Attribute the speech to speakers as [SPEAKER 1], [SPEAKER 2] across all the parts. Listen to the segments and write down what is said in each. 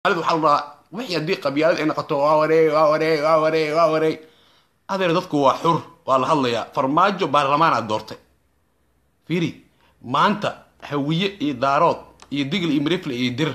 [SPEAKER 1] soomaalida waxaa la dhahaa wixii haddii qabyaalad ay noqoto waa wareey waa wareey waa wareey waa wareey adeer dadku waa xur waa la hadlayaa farmaajo baarlamaanaad doortay fiiri maanta hawiye iyo daarood iyo digl iyo mirifle iyo dir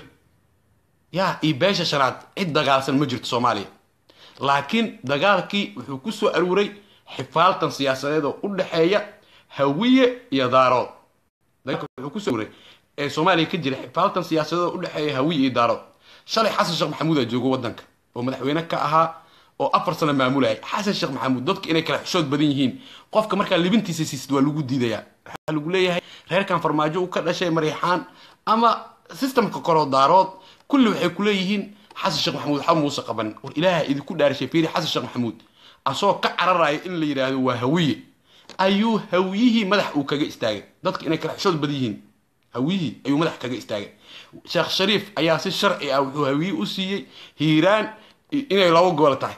[SPEAKER 1] yaa iyo beesha shanaad cid dagaalsan ma jirto soomaaliya laakiin dagaalkii wuxuu ku soo aruuray xifaaltan siyaasadeed oo u dhexeeya hawiye iyo daarood dagaalka wuxuu kusoo aruuray ee soomaaliya ka jira xifaaltan siyaasadeed oo u dhexeeya hawiye iyo daarood shalay xasan sheekh maxamuud aa joogo waddanka oo madaxweyne ka ahaa oo afar sano maamulayay xasan sheekh maxamuud dadka inay kala xishood badan yihiin qofka markaa libintiisa siisid waa lagu diidayaa waxaa lagu leeyahay reerkan farmaajo uu ka dhashay mariixaan ama systemka koroo daarood kulli waxay ku leeyihiin xasan sheekh maxamuud waxba muusa qaban war ilaaha idinku dhaarishay fiiri xasan sheekh maxamuud asagoo ka cararaya in la yidhaahdo waa hawiye ayuu hawiyihii madax uu kaga istaagay dadka inay kala xishood badan yihiin hawiyihii ayuu madax kaga istaagay sheekh shariif ayaa si sharci ah wuxuu hawiye u siiyey hiiraan inay labo gobol tahay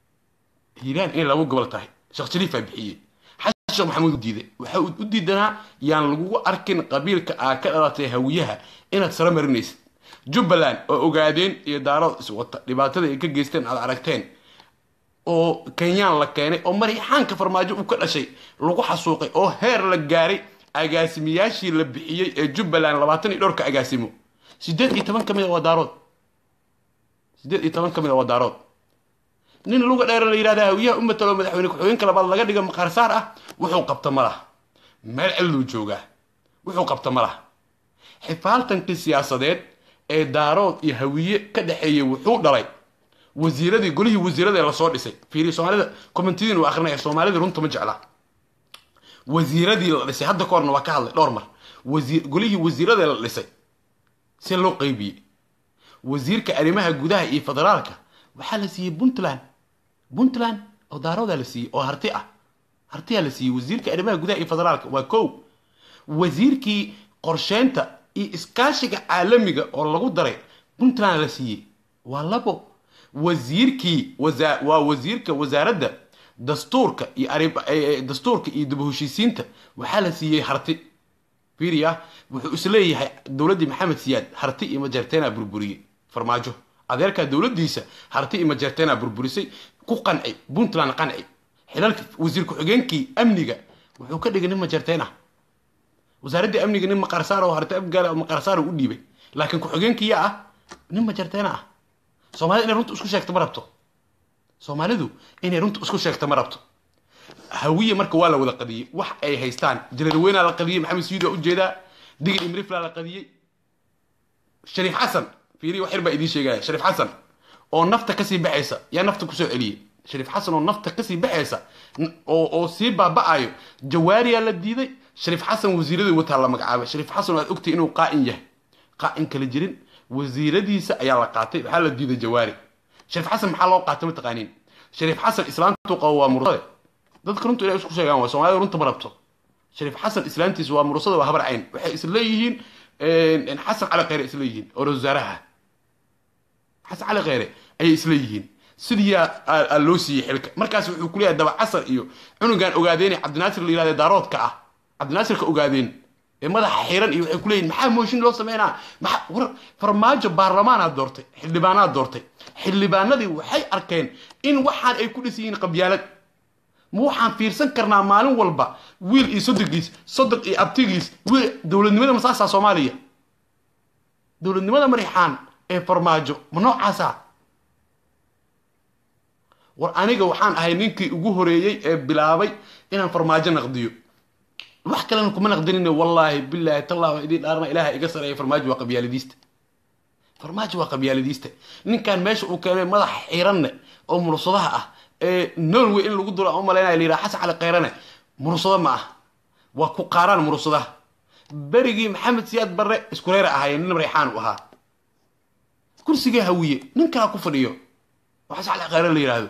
[SPEAKER 1] hiiraan inay labo gobol tahay sheekh shariifaa bixiyey xasan sheekh maxamuud u diiday waxa uu u diidanaa yaan lagugu arkin qabiilka aa ka dhalatay hawiyaha inaad saro marinaysid jubbaland oo ogaadeen iyo daarood iswata dhibaatada ay ka geysteen aad aragteen oo kenyaan la keenay oo mariixaanka farmaajo uu ka dhashay lagu xasuuqay oo heer la gaaray agaasimiyaashii la bixiyey ee jubbaland labaatan iyo dhowrka agaasimo sideed iyo toban ka mid a waa daarood sideed iyo toban ka mid a waa daarood nin luga dheer la yidhahda hawiyaha u matalo madaxweyne ku-xigeenka labaad laga dhiga maqaarsaar ah wuxuu qabta ma laha meel cilluu joogaa wuxuu qabta ma laha xifaaltankii siyaasadeed ee daarood iyo hawiye ka dhexeeyey wuxuu dhalay wasiiradii golihii wasiirada ee lasoo dhisay fiiri soomaalida commentidin uu akrinaya soomaalida runta ma jecla wasiiradii la dhisay hadda ka horna waa ka hadlay dhowr mar wasiir golihii wasiirada la dhisay see loo qeybiyey wasiirka arrimaha gudaha iyo federaalka waxaa la siiyey puntland puntland oo daaroodaa la siiyey oo harti ah hartiyaa la siiyey wasiirka arrimaha gudaha iyo federaalka waa kow wasiirkii qorsheynta iyo iskaashiga caalamiga oo lagu daray puntland la siiyey waa labo wasiirkii wasa waa wasiirka wasaaradda dastuurka iyo ari dastuurka iyo dib u heshiisiinta waxaa la siiyey harti fiiriya wuxuu isleeyahay dowladdii maxamed siyaad harti iyo majeerteena burburiyey farmaajo adeerkaa dowladdiisa harti iyo majeerteena burburisay ku qanci puntland qanci xilalka wasiir ku-xigeenkii amniga wuxuu ka dhigay nin majeerteena wasaaraddii amniga nin maqarsaar oo harti afgaala maqarsaar u dhiibay laakiin ku-xigeenkii yaa ah nin majeerteena ah soomaalida inay runta isku sheegto ma rabto soomaalidu inay runta isku sheegto ma rabto hawiye marka waa la wada qadiyey wax ay haystaan jalalweynaa la qadiyey maxamed sayid waa ujeedaa digil imrifla la qadiyey shariif xasan fiiri wax yar baa idiin sheegaya shariif xasan oo nafta kasii baxaysa yaa nafta kusoo celiyey shariif xasan oo nafta kasii baxaysa oo oo sii baaba'ayo jawaariyaa la diiday shariif xasan wasiiradii wataa la magacaabay shariif xasan oo aad ogtay inuu qaa'in yahay qaa'in kala jirin wasiiradiisa ayaa la qaatay waxaa la diiday jawaari shariif xasan maxaa loo qaatay mataqaaniin shariif xasan islaantuu qabo waa murusade dadka runtu inay isku sheegaan waa soomaalida runta ma rabto shariif xasan islaantiisa waa murusada waa habar cayn waxay isleeyihiin xasan cali kheyre isleeyihiin oo ra wasaaraha xasan cali kheyre ayay isleeyihiin sidiyaa loo siiyey xilka markaas wuxuu ku leeyahay daba casar iyo cunugan ogaadeene cabdinaasir la yihahda daaroodka ah cabdinaasirka ogaadeen ee madaxa xiran iyo waxay ku leeyihin maxaa mooshin loo sameynaa maxaa war farmaajo baarlamaanaad doortay xildhibaanaad doortay xildhibaanadii waxay arkeen in waxaan ay ku dhis yihiin qabyaalad ma waxaan fiirsan karnaa maalin walba wiil iyo sodogiis sodog iyo abtigiis wiil dowladnimada masaasaa soomaaliya dowladnimada marixaan ee farmaajo ma noocaasa war aniga waxaan ahay ninkii ugu horeeyey ee bilaabay inaan farmaajo naqdiyo wax kalena kuma naqdinine wallaahi bilaahi tallah waa idiin dhaarna ilaaha iga sareeya farmaajo waa qabyaaladiista farmaajo waa qabyaaladiista ninkan meesha uu keenay madax xiranne oo mursadaha ah ee norway in lagu duro umalaynaya la yidhaha xasan cali khayrane mursado ma ah waa ku qaaraan mursadaha berigii maxamed siyaad barre iskureera ahaayeen nin reexaan u ahaa kursiga hawiye nin kalaa ku fadhiyo oo xasan cali khayre la yidhaahdo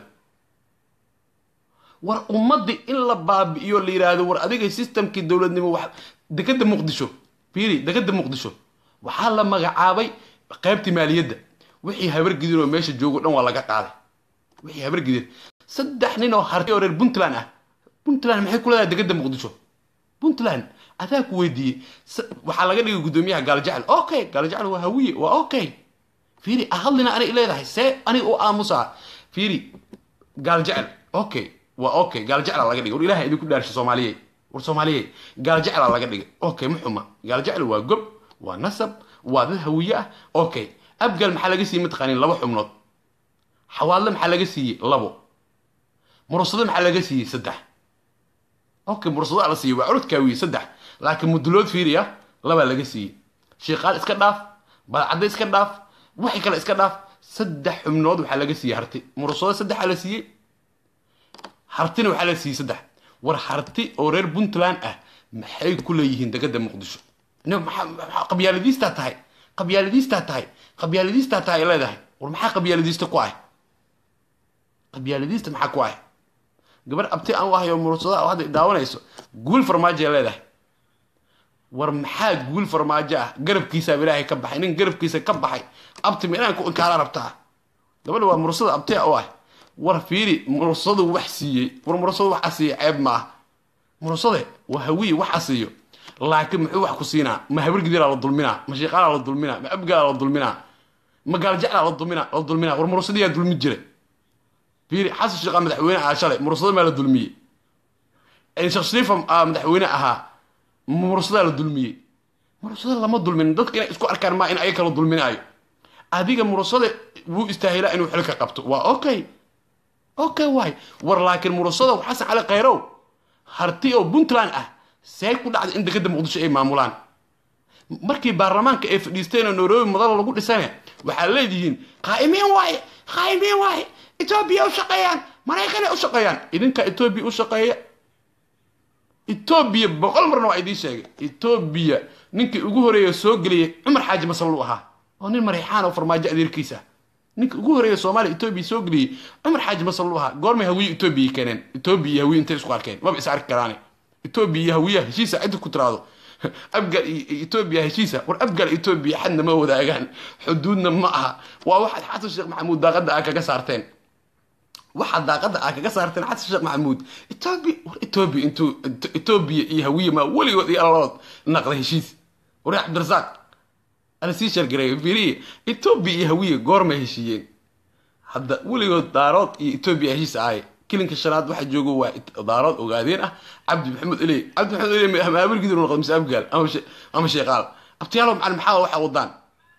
[SPEAKER 1] war ummadii in la baabi'iyo la yidhaahdo war adiga systemkii dowladnimo wax dekeda muqdisho fiiri dekeda muqdisho waxaa la magacaabay qaybtii maaliyadda wixii habargidir oo meesha joogo dhan waa laga qaaday wixii habargidir saddex nin oo harti oo reer puntland ah puntland maxay ku leedahay dekeda muqdisho puntland adaa ku weydiiyey waxaa laga dhigay guddoomiyaha gaalajecel okay gaalajecel waa hawiye waa okay fiiri ahadlina anay leedahay see aniga u aamusaa fiiri gaal jecel okay waa okay gaal jecla laga dhigay war ilaha idinku dhaarsha soomaaliyey war soomaaliyey gaal jecla laga dhigay okay ma xuma gaal jecel waa gob waa nasab waa dad hawiye ah okay abgaal maxaa laga siiyey mataqaanin laba xubnood xawaadle maxaa laga siiyey labo murasado maxaa laga siiyey saddex okay murasado la siiyey waa curudkaawiye saddex laakiin mudulood fiiriya labaa laga siiyey shiiqaal iska dhaaf badcadda iska dhaaf waxay kale iska dhaaf saddex xubnood waxaa laga siiyey harti murasado saddexaa la siiyey hartina waxaa la siiyey saddex war harti oo reer puntland ah maxay ku leeyihiin degada muqdisho qabyaaladiistaa tahay qabyaaladiistaa tahay qabyaaladiistaa tahay leedahay war maxaa qabyaaladiista ku ah qabyaaladiista maxaa ku ah gabar abti aan u ahay oo mursada oo hadda daawanayso guul farmaajoay leedahay war maxaa guul farmaajo ah garabkiisaa ilaahay ka baxay nin garabkiisa ka baxay abti ma inaan ku inkaara rabtaa gabadha waa mursada abtia u ah war fiiri mursadu wax siiyey war mursadu wax asiiya ceeb ma ah mursade waa hawiye wax asiiyo laakiin muxuu wax ku siinaa ma habar gidiraa la dulminaa ma shiiqaalaa la dulminaa ma abgaalaa la dulminaa ma gaaljeclaa la dulminaa la dulminaa war mursadiyaa dulmi jira fiiri xasan sheekha madaxweyne ahaa shalay mursada maa la dulmiyey sheekh shariifa madaxweyne ahaa mursadaa la dulmiyey mursada lama dulmin dadka inay isku arkaan maa in ayaga la dulminaayo adiga mursade wuu istaahilaa inuu xilka qabto waa okay okay waay war laakiin mursada xasan cali khayrow harti oo puntland ah see ku dhacda in degada muqdisho ay maamulaan markii baarlamaanka ay fadhiisteen oo nairobi madal lagu dhisane waxaa leedihiin qaa'imiin waaye qaa'imiin waaye etoobiya u shaqeeyaan maraykanay u shaqeeyaan idinka etoobiya u shaqeeya etoobiya boqol marna waa idiin sheegay etoobiya ninkii ugu horeeya soo geliyay cumar xaaji masallu ahaa oo nin marixaan oo farmaajo adeerkiisa ninka ugu horeeya soomaaliya etoobiya soo geliyey cumar xaaji masallu ahaa goormay hawiye etoobiya keeneen etoobiya iyo hawiye intay isku arkeen maba is arki karaane etoobiya iyo hawiyaha heshiisa cidda ku tiraado abgal iyo etoobiya heshiisa war abgal etoobiya xadna ma wadaagaan xuduudna ma aha waa waxaad xasan sheekh maxamuud daaqada aa kaga saarteen waxaad daaqada aa kaga saarteen xasan sheekh maxamuud etoobiya war etoobiya intuu etoobiya iyo hawiye maa weligood iyo allalood naqda heshiis war cabdirasaaq ana sii sheergareeyo fiiriye etoobiya iyo hawiye goormay heshiiyeen hadda weligood daarood iyo etoobiya heshiis ahay kilinka shanaad waxa joogo waa daarood ogaadeen ah cabdi maxamed eley cabdi maxamed eley ama habargidir noqdo mise abgaal ama sheeqaal abtiyaalo macalin maxaa waxa wadaan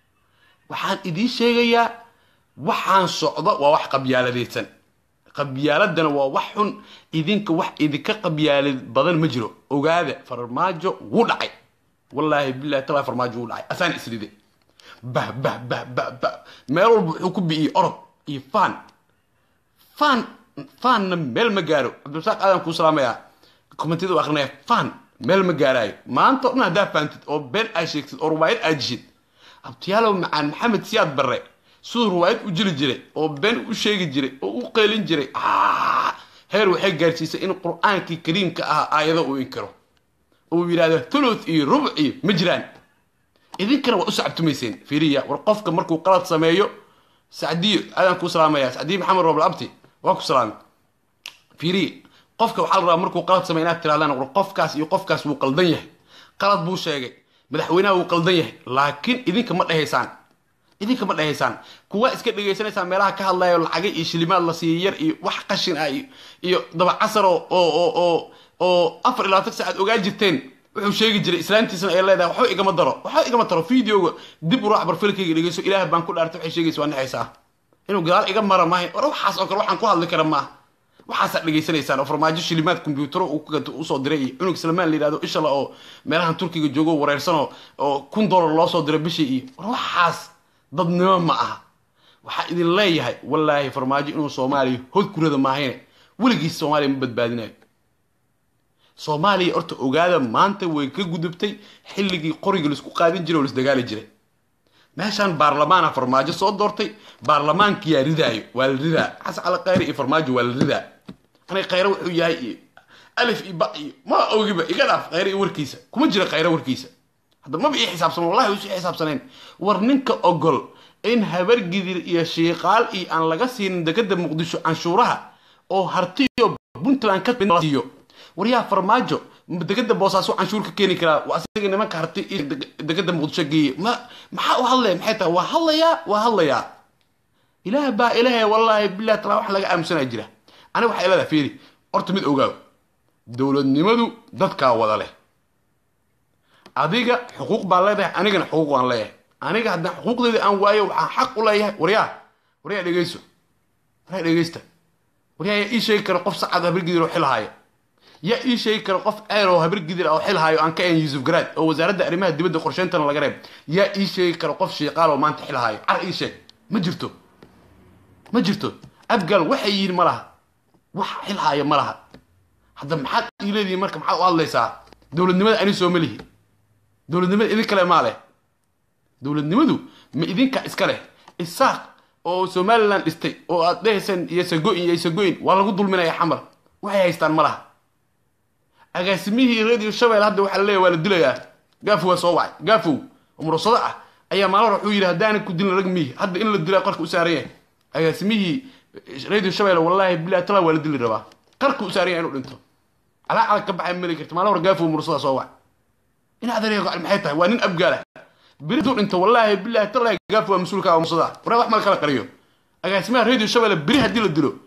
[SPEAKER 1] waxaan idiin sheegayaa waxaan socdo waa wax qabyaaladaysan qabyaaladana waa wax xun idinka wax idinka qabyaalad badan ma jiro ogaada farmaajo wuu dhacay wallaahi billahi talaa farmaajo wuu dhacay asaan isride bah bah bah bah bah meel walba wuxuu ku bi'iyey orod iyo faan faan faanna meel ma gaaro cabdirasaaq aadan kuu salaamayaa kommentiyada u akrinaya faan meel ma gaaraayo maanta o dhan haddaa faantid oo been aad sheegtid oo ruwaayad aad jishid abtiyaalow macaan maxamed siyaad barre siduu ruwaayad u jiri jiray oo been u sheegi jiray oo u qeylin jiray heer waxay gaarsiisay in qur-aankii kariimka ahaa aayado uu inkiro uu yidhahdo thuluth iyo rubuc iyo ma jiraan idinkana waa u sacabtumayseen fiiriya war qofka markuu qalad sameeyo sacdiyo aadaan kuu salaamaya sacdiyo maxamed roobl abti waa ku salaamay fiiriya qofka waxaa la rabaa markuu qalad sameeyo inaad tirahdaan war qofkaas iyo qofkaas wuu qaldan yahay qalad buu sheegay madaxweynaha wuu qaldan yahay laakiin idinka ma dhehaysaan idinka ma dhehaysaan kuwa iska dhegaysanaysaa meelaha ka hadlayo lacagay iyo shilimaad la siiyey yar iyo wax qashin ah iyo dabacasar oo oo oo oo afar iyo labaatan saacaad ogaa jirteen wuxuu sheegi jiray islaantiisna ay leedahay waxba igama daro waxba igama taro videoga dib u raac barfilkayga dhegeyso ilaah baan ku dhaartay waxay sheegaysa waa naxaysaa inuu gadaal iga mara maahay war waxaas oo kale waxaan ku hadli kara maaha waxaasaad dhegaysanaysaan oo farmaajo shilimaad kombiyuutaro uu ku gato usoo diray iyo cunug salmaan la yidhahdo ishala oo meelahan turkiga joogo wareersanoo oo kun dollar loo soo diray bishii iyo war waxaas dadnimo ma aha waxaa idin leeyahay wallaahi farmaajo inuu soomaaliya hod kurada maahayne weligiis soomaaliya ma badbaadinayo soomaaliya horta ogaada maanta way ka gudubtay xilligii qoriga laisku qaadin jiray oo laisdagaali jiray meeshaan baarlamaana farmaajo soo doortay baarlamaankiyaa ridaayo waa la ridaa xasan cali khayre iyo farmaajo waa la ridaa anay khayre wuxuu yahay iyo alif iyo ba iyo ma ogiba iga dhaaf khayre iyo warkiisa kuma jira khayre warkiisa hadda maba ii xisaabsan wallahi isu xisaabsanayn war ninka ogol in habargidir iyo shiiqaal iyo aan laga siinin degada muqdisho canshuuraha oo hartiyo puntland ka siiyo waryaa farmaajo degada boosaasu canshuur ka keeni karaa waa asiga nimanka harti iyo degada muqdisho geeye ma maxaa u hadlaya maxay tahay waa hadlayaa waa hadlayaa ilaah baa ilaahay wallaahi bilahi talaa wax laga aamusanaa jira aniga waxay leedahay fiiri horta mid ogaaw dowladnimadu dadkaa wada leh adiga xuquuq baa leedahay anigana xuquuq waan leeyahay aniga haddaan xuquuqdeeda aan waayo waxaan xaq u leeyahay waryaa waryaa dhegeyso waryaa dhegeysta waryaa yaa ii sheegi kara qof sacad habargidir oo xilhaaya yaa ii sheegi kara qof ceer oo habargidir oo xilhaayo aan ka ahayn yuusuf garaad oo wasaaradda arrimaha dibadda qorsheyntana laga reeb yaa ii sheegi kara qof shiiqaal oo maanta xilhaayo car ii sheeg ma jirto ma jirto abgaal waxay yihiin ma laha wax xilhaaya ma laha hadda maxaad ii leedihiin marka maxaad u hadlaysaa dowladnimada ani soo ma lihi dowladnimada idin kale maa leh dowladnimadu ma idinka iska leh isaaq oo somalilan dhistay oo aad dhehayseen iyo sago'in iyo sago'in waa lagu dulminaya xamar waxay haystaan ma laha agaasimihii radio shabeel hadda waxaa laleeyahy waa la dilayaa gaafow waa soo wacay gaafow oo murasado ah ayaa maalin hore wuxuu yidhi haddaanan ku dilin rag mihi hadda in la dilaa qarka u saaran yahay agaasimihii radio shabeel wallaahi bilahi talaa waa la dili rabaa qarka u saaran yahay inuu dhinto calaa calag ka baxay mali karta maalin hore gaafow murasada soo wacay in adeeraya gocal maxay tahay waa nin abgaala beri duu dhinto wallaahi bilahi talaa gaafow waa mas-uulka waa murasada waraa wax mala kala qariyo agaasimaha radio shabeel beri haddii la dilo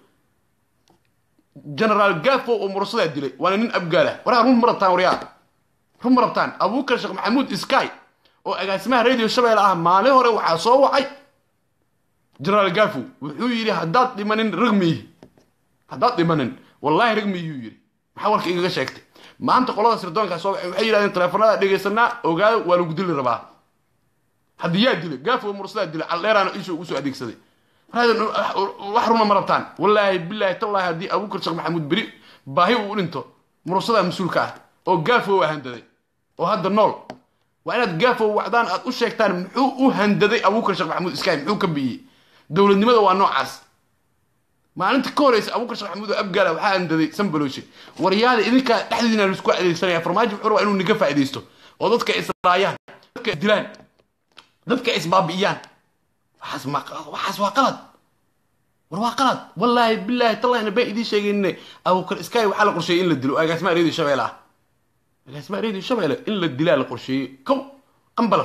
[SPEAKER 1] generaal gafo oo murasadaa dilay waana nin abgaala waraa run ma rabtaan waryaa run ma rabtaan abuukar sheekh maxamuud sky oo agaasimaha radio shabeelle ah maalin hore waxaa soo wacay generaal gafo wuxuu yidhi haddaad dhimanin rag miihi haddaad dhimanin wallaahi rag miihiyuu yidhi maxaa warka igaga sheegtay maanta qolada sirdoonkaa soo wacay waxay yidhahdeen teleefanada dhegaysanaa ogaado waa lagu dili rabaa haddii yaa dilay gafo murasadaa dilay caldheeraana isha ugu soo adeegsaday wax runa ma rabtaan wallaahi bilaahi tallaahi haddii abuukar sheekh maxamuud beri baahi uu dhinto murusadaa mas-uulka ah oo gaafow handaday oo hadda nool waa inaad gaafow wacdaan aad u sheegtaan muxuu u handaday abuukar sheekh maxamuud iskaay muxuu ka biyey dowladnimada waa noocaas maalinta ka horeysa abuukar sheekh maxamuud oo abgaala waxaa handaday sanbalooshe waryaada idinkaa dhexdiina laisku adeegsanaya farmaajo wuxuu rabaa inuu niga faa'iidaysto oo dadka israayaan dadka dilaan dadka isbaabi'iyaan waxaas waa qalad war waa qalad wallaahi bilaahi tallahina baan idiin sheegayne abukar sky waxaa la qorsheeyey in la dilo agaasimaha radio shabeelle ah agaasimaha radio shabeelle in la dilaa la qorsheeyey kow qambalaf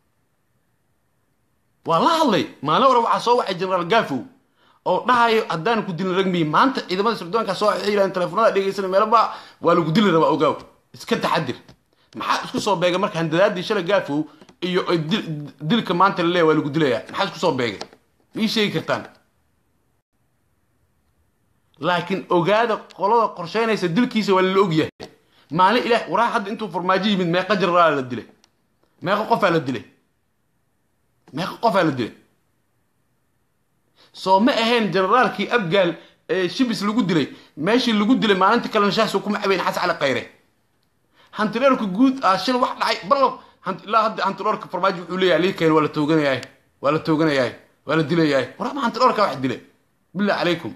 [SPEAKER 1] waa la hadlay maalin hore waxaa soo wacay generaal gafow oo dhahayo haddaan ku dilin ragmiyi maanta ciidamada sirdoonkaa soo waxay yidhahdeen teleefonada dhegeysana meelaba waa lagu dili rabaa ogaaw iska taxadir maxaa isku soo beegay marka handadaadii shala gafow iyo dilka maanta laleeya waa lagu dilayaa maxaa isku soo beegay ma ii sheegi kartaan laakiin ogaada qolada qorsheynaysa dilkiisa waa lala ogyahay maalin ilaah waraa hadda intuu farmaajo yimid meeqa jenaraala la dilay meeqa qofaa la dilay meeqa qofaa la dilay soo ma ahayn generaalkii abgaal ee shibis lagu dilay meeshii lagu dilay maalintii kalena shaahsoo kuma cabeyn xas cali khayre hantireerku guud ah shil wax dhacay ballo ilaa hadda hantiroorka farmaajo wuxuu leeyahay liikeen waa la tooganayahay waa la tooganayahay waa la dilayahay warama hantiroorka wax dilay billah calaykum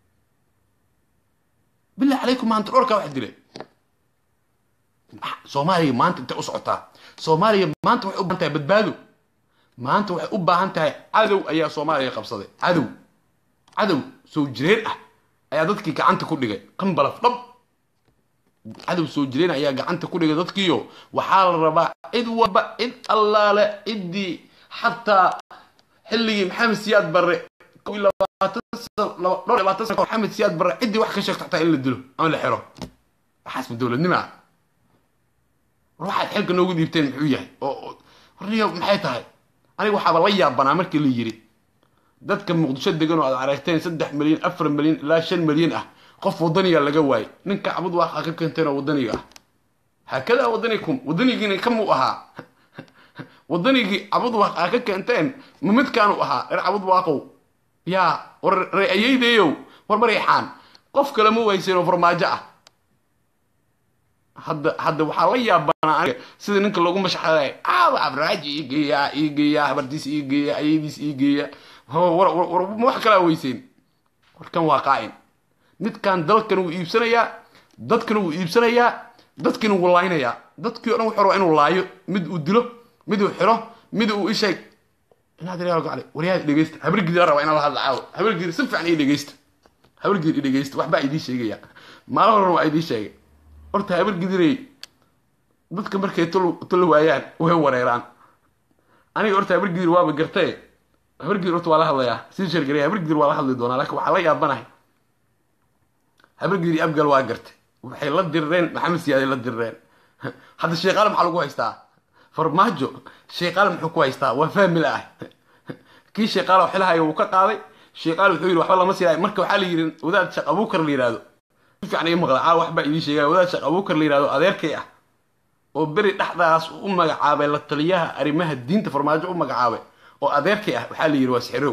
[SPEAKER 1] billah calaykum hantiroorka wax dilay soomaaliya maanta intay u socotaa soomaaliya maanta waxay u baahan tahay badbaado maanta waxay u baahan tahay cadow ayaa soomaaliya qabsaday cadow cadow soo jireen ah ayaa dadkii gacanta ku dhigay qambalaf dhab cadow soo jireen ayaa gacanta ku dhigay dadkiiyo waxaa la rabaa cid walba cid allaale ciddii xataa xilligii maxamed siyaad barre maxamed siyaad barre ciddii wax ka sheegto xataa in la dilo ama la xiro waxaas ma dowladnimo ah war waxaad xilka noogu dhiibteen muxuu yahay oo warniyo maxay tahay aniga waxaaba la yaabanaa markii la yidhi dadka muqdisho degan oo aad aragteen saddex milyan afar milyan ilaa shan milyan ah qof wadaniga laga waayay ninka cabud waaqa ka keenteen oo wadaniga ah haakadaa wadanikum wadanigiina kamuu ahaa wadanigii cabud waaqa ka keenteen ma midkaanu ahaa reer cabud waaqow yaa war reeyaydeeyow war mareexaan qof kale ma wayseen oo farmaajo ah hadda hadda waxaa la yaabanaa aniga sida ninka loogu mashxaday aawa abraaji ii geeyaa ii geeyaa habartiis ii geeya ayadiis ii geeya war ma wax kalaa weyseen warkan waa qaa'in midkan dalkan wuu iibsanayaa dadkana wuu iibsanayaa dadkina wuu laynayaa dadkii o dhan wuxuu rabaa inuu laayo mid uu dilo mid uu xiro mid uu isheeg inaad real gacale waryaha dhegeysta habargidi raba inaan la hadla caawo habargidi si fiican ii dhegeysta habargidi i dhegeysta waxbaa idiin sheegaya maalin horena waa idiin sheegay horta habar gidirey dadka markay tula waayaan way wareeraan aniga horta habar gidir waaba gartae habar gidir horta waa la hadlayaa sii shargaraya habar gidir waa la hadli doonaa laakiin waxaa la yaabanahay habar gidir iyo abgal waa gartay waxay la dirireen maxamed siyaaday la dirireen hadda sheekaale maxaa lagu haystaa farmaajo sheekaale muxuu ku haystaa waa fahmi la ah kii sheekaale xilahaya wuu ka qaaday sheekaale wuxuu yidhi waxba lama siilay marka waxaa la yidhi wadaad shaq abuukar la yidhaahdo si fiican ii maqla caa waxbaa idiin sheegaya wadaad shaq abuukar la yidhahdo adeerkay ah oo beri dhexdaas u magacaabay la taliyaha arrimaha diinta farmaajo u magacaabay oo adeerkay ah waxaa la yidhi waa sixirow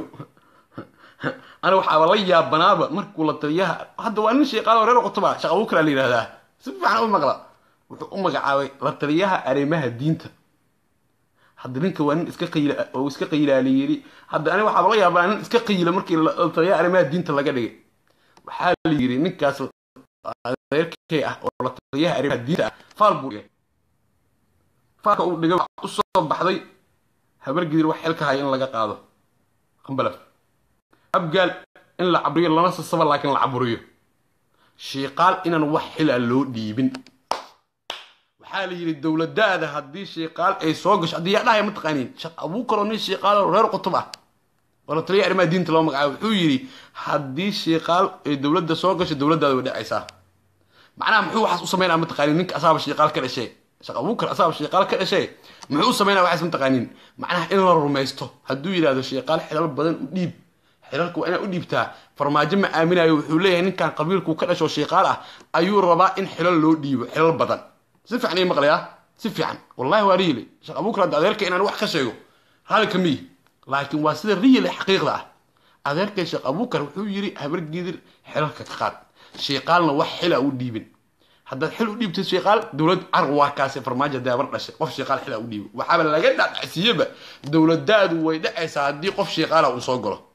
[SPEAKER 1] aniga waxaaba la yaabanaaba markuu la taliyaha hadda waa nin sheekaalo reer qotoba shaq abuukar la yidhahdaa si fiican u maqla wuxuu u magacaabay la taliyaha arrimaha diinta hadda ninka waa nin iska qayila oo iska qayilaali yidhi hadda aniga waxaaba la yaabaa nin iska qayila markii la taliyaha arrimaha diinta laga dhigay waxaa la yidhi ninkaas adeerkay ah oo la taliyaha arrimaha diinta ah faal buu dhigay faalka uu dhigay waxaa u soo baxday habar gidir wax xilka haya in laga qaado qambalaf abgaal in la cabriyo lama sasaba laakiin la caburiyo shiiqaal inaan wax xila loo dhiibin waxaa la yidhi dowladaada haddii shiiqaal ay soo gasho haddii yaa dhahaya mataqaaniin shaq abuukar oo nin shiiqaal oo reer qutub ah oo la taliya arrimaha diinta loo magacaabo wuxuu yidhi haddii shiiqaal ay dowladda soo gasho dowladdaada way dhacaysaa macnaha muxuu waxaas u sameynaa mataqaaniin ninka asaaba shiiqaal ka dhashay shaq abuukar asaaba shiiqaal ka dhashay muxuu u sameynaa waxaas mataqaaniin macnaha in la rumaysto hadduu yidhahdo shiiqaal xilal badan u dhiib xilalka waa inaad u dhiibtaa farmaajo ma aaminayo wuxuu leeyahay ninkan qabiilku ka dhasho shiiqaal ah ayuu rabaa in xilal loo dhiibo xilal badan si fiican ii maqlayaa si fiican wallahi waa riyile shaq abuukar hadda adeerka inaan wax ka sheego raalli ka miyi laakiin waa sida riyile xaqiiqda ah adeerkay sheekh abuukar wuxuu yidhi habar gidir xilalka ka qaad shiiqaalna wax xila u dhiibin haddaad xil u dhiibtay shiiqaal dowlad carq waa kaase farmaajo hadday habar dhashay qof shiiqaal xila u dhiibo waxaaba laga dhacsiiyeba dowladaadu way dhacaysaa haddii qof shiiqaala uu soo galo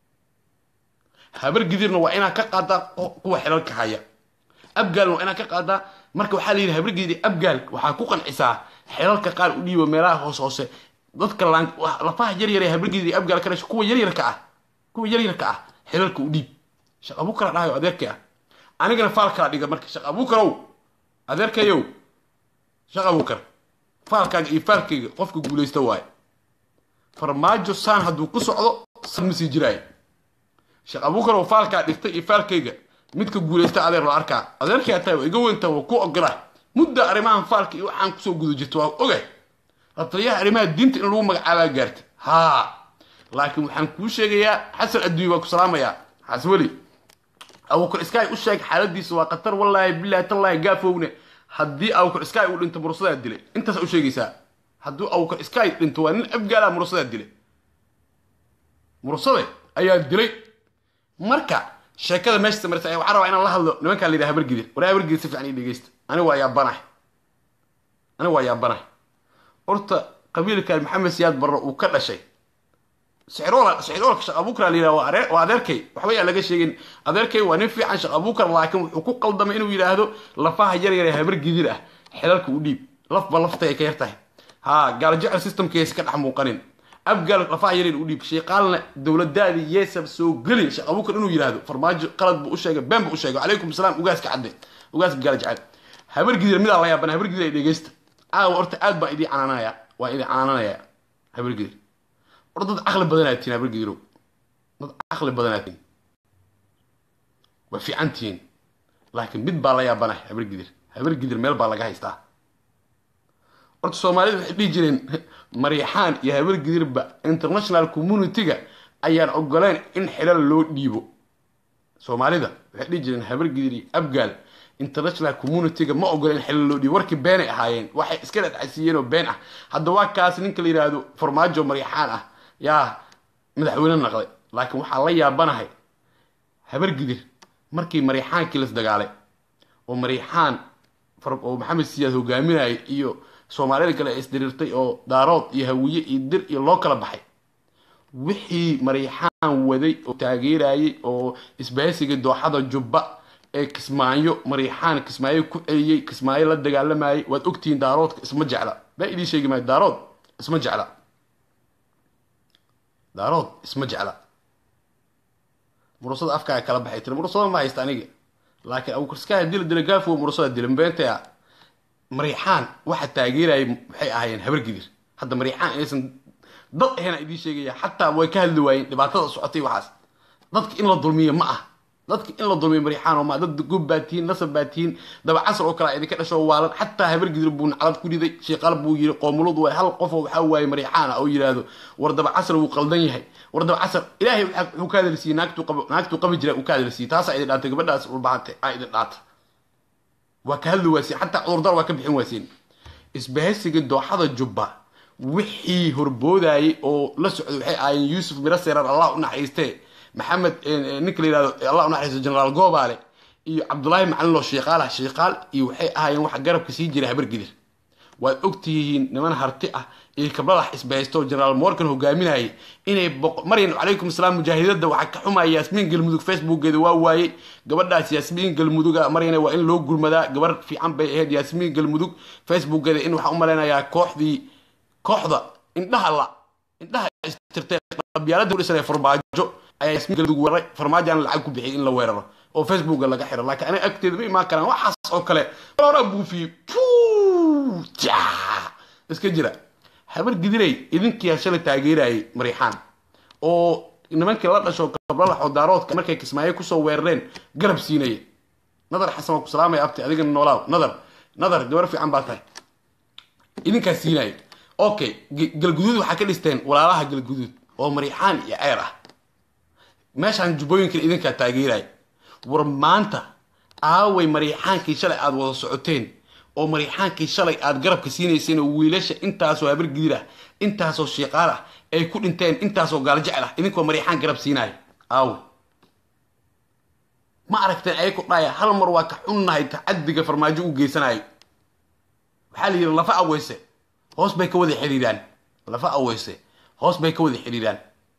[SPEAKER 1] habar gidirna waa inaad ka qaadaa kuwa xilalka haya abgaalna waa inaad ka qaadaa marka waxaa la yidhi habar gidir abgaal waxaa ku qancisaa xilalka qaar u dhiibo meelaha hoos hoose dadka lafaha yaryar ee habar gidir abgaal ka dhasho kuwa yaryarka ah kuwa yaryarka ah xilalka u dhiib shaq abuukara dhahayo adeerkay ah anigana faalkaa dhiga marka shaq abuukarow adeerkayow shaq abuukar faalkaaga iyo faalkayga qofka guulaysta waaye farmaajo saan hadduu ku socdo saan ma sii jiraayo sheekh abuukar oo faalkaa dhigtay iyo faalkayga midka guulaysta adeer la arkaa adeerkay tahay waa iga weyntaa waa ku ogola mudda arrimahan faalka iyo waxaan kusoo guda jirto waa ogay la taliyaha arrimaha diinta in lagu magacaabaa gaarta haa laakiin waxaan kuu sheegayaa xasan adduunya waa ku salaamayaa xasweli abuukar iskaay u sheeg xaaladiisa waa khatar wallaahi bilaahi tallaahi gaafowne haddii abuukar iskaay uu dhinto mursadaa dilay intaas u sheegaysaa hadduu abuukar iskaay dhinto waa nin abgaala mursadaa dilay mursade ayaa dilay marka sheekada meesha samarsa waxaa rabaa inaan la hadlo nimankaa la yidhaha habargidir war habargidir si fiican ii dhegeysta aniga waa yaabanahay aniga waa yaabanahay horta qabiilkan maxamed siyaad barre uu ka dhashay sixiroola sixiroola shaq abuukar la yidhaha waa adeer waa adeerkay waxba yaa laga sheegin adeerkay waa nin fiican shaq abuukar laakiin wuxuu ku qaldamay inuu yidhaahdo lafaha yar yar ee habargidir ah xilalka u dhiib lafba lafta ay ka yar tahay haa gaalajecel systemkeesi ka dhex muuqanin abgaal lafaha yaryar u dhiib sheeqaalna dowladaadii yeesab soo gelin sheekh abuukar inuu yidhaahdo farmaajo qalad buu u sheegay been buu u sheegay calaykum salaam ugaaska cadde ugaaska gaala jecel habar gidir midaa la yaabana habar gidir ay dhegeysta caawa horta aad baan idii canaanaya waa idin canaananaya habar gidir war dad caqli badanaa tihin habar gidirow dad caqli badanaa tihin waa fiican tihiin laakiin mid baa la yaabana habar gidir habar gidir meel baa laga haystaa horta soomaalida waxay dhihi jireen maryaxaan iyo habar gidirba international community-ga ayaan ogoleyn in xilal loo dhiibo soomaalida waxay dhihi jireen habar gidir iyo abgaal international community-ga ma ogoleen in xilal loo dhiibo warkii beenay ahaayeen waxay iska dhadhacsiiyeen oo been ah hadda waa kaas ninka la yidhaahdo farmaajo maryaxaan ah yaa madaxweyne naqday laakiin waxaa la yaabanahay habar gidir markii maryaxaankii las dagaalay oo maryaxaan oo maxamed siyaad hogaaminayay iyo soomaalida kale ay isdiriirtay oo daarood iyo hawiye iyo dir iyo loo kala baxay wixii maryaxaan waday oo taageerayay oo isbahaysiga dooxada jubba ee kismaayo maryaxaan kismaayo ku celiyey kismaayo la dagaalamayay waad ogtihiin daaroodka isma jecla baa idiin sheegi maayo daarood isma jecla daarood isma jecla murusada afkaaga kala baxay tiri murusada ma haysta aniga laakiin abukarskaha dila dila gaafo murasada dilambeenta mariixaan waxa taageerayay waxay ahaayeen habargidir hadda mariixaan inaysan dad ahena idiin sheegaya xataa way ka hadli waayeen dhibaatada socotay waxaas dadka in la dulmiyo ma ah dadka in la dulmiyo mariixaan oo ma dad gub baa tihiin nasab baa tihiin dabacasar oo kale idinka dhasho waalan xataa habargidir buu naclad ku riday sheeqal buu yiri qoomulud waay hal qof oo waxaa waaye mariixaan ah oo yidhaahdo war dabacasar wuu qaldan yahay war dabacasar ilaahay wuxuu ka hadalsiiyey naagtuu qab naagtuu qabi jira uu ka hadalsiiyey taasaa idin dhaantay gabadhaas ulbahante aa idin dhaata waa ka hadli waaseen xataa cudurdar waa ka bixin waaseen isbahaysiga dooxada jubba wixii horboodayay oo la socday waxay ahaayeen yuusuf miro seerar allah u naxariistee maxamed ninka la yihahdo allah u naxariisto generaal goobaale iyo cabdullaahi macalin loo sheeqaalah sheeqaal iyo waxay ahaayeen waxa garabka sii jira habargidir waad ogtihiin niman harti ah iyo kabladax isbahaysto generaal morgan hogaaminayay inay maryan calaykum asalaam mujaahidada waxaa ka xumaya yaasmiin galmudug facebookeeda waa waayey gabadhaas yaasmiin galmuduga maryana waa in loo gurmadaa gabar fiican bay ahayd yaasmiin galmudug facebookeeda in waxaa u malaynayaa kooxdii kooxda indhaha la indhaha istirtay qabyaalada udhisan ee farmaajo ayaa yaasmiin galmudug weeraray farmaajoana lacag ku bixiyay in la weeraro oo facebooka laga xiro laakiin aniga agteeda ma imaan karaan waxaas oo kale horaa buufiyey iska jira habar gidirey idinkiyaa shalay taageerayay mariixaan oo nimankii la dhasho kablalaxoo daaroodka markay kismaayo kusoo weerareen garab siinaya nadar xasan waa ku salaamaya abti adigana noolaaw nadar nadar gabar fiican baa tahay idinkaa siinaya okay galguduud waxaa ka dhisteen walaalaha galguduud oo mariixaan iyo ceer ah meeshaan jubbooyinkan idinkaa taageeraya war maanta aaway mariixaankii shalay aada wada socoteen oo mariixaankii shalay aada garabka siinayseen oo wiilasha intaasoo habar gidir ah intaasoo shiiqaal ah ay ku dhinteen intaasoo gaalajecel ah idinkoo mariixaan garab siinaya aawe ma aragteen ayay ku dhaya hal mar waa ka xunnahay tacadiga farmaajo u geysanayo waxaa la yidhi lafa aweyse hoos bay ka wada xidhiiraan lafa aweyse hoos bay ka wada xidhiiraan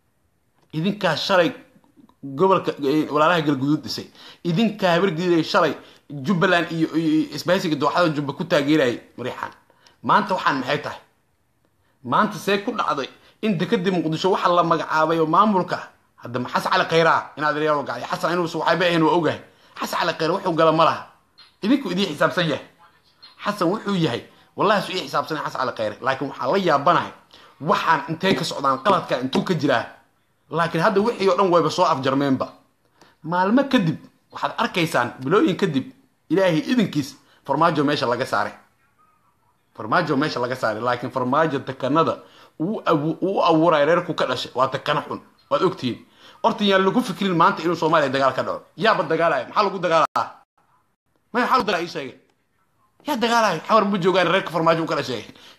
[SPEAKER 1] idinkaa shalay gobolka walaalaha galguduud dhisay idinkaa habargidiray shalay jubbaland iyo isbahaysiga dooxada jubba ku taageerayay mariixaan maanta waxaan maxay tahay maanta see ku dhacday in dekadii muqdisho waxa la magacaabay oo maamulka hadda xasan cali khayraa inaad reero gacday xasan inuusa waxayba ahayn waa ogahay xasan cali khayr wuxuu gala ma laha idinku idii xisaabsan yahay xasan wuxuu yahay wallahi su ii xisaabsanay xasan cali khayre laakiin waxaan la yaabanahay waxaan intay ka socdaan qaladka intuu ka jiraa laakiin hadda wixii oo dhan wayba soo afjarmeenba maalmo kadib waxaad arkaysaan bilooyin kadib ilaahay idinkiis farmaajo meesha laga saaray farmaajo meesha laga saaray laakiin farmaajo takanada uu abuuraya reerku ka dhashay waa takana xun waad ogtihiin horta yaan lagu fikrin maanta inuu soomaaliya dagaal ka dhaco yaaba dagaalaya maxaa lagu dagaalaa may maxaa lagu dagaala ii sheegay yaa dagaalayo xamar ma joogaan reerka farmaajo u ka dhashay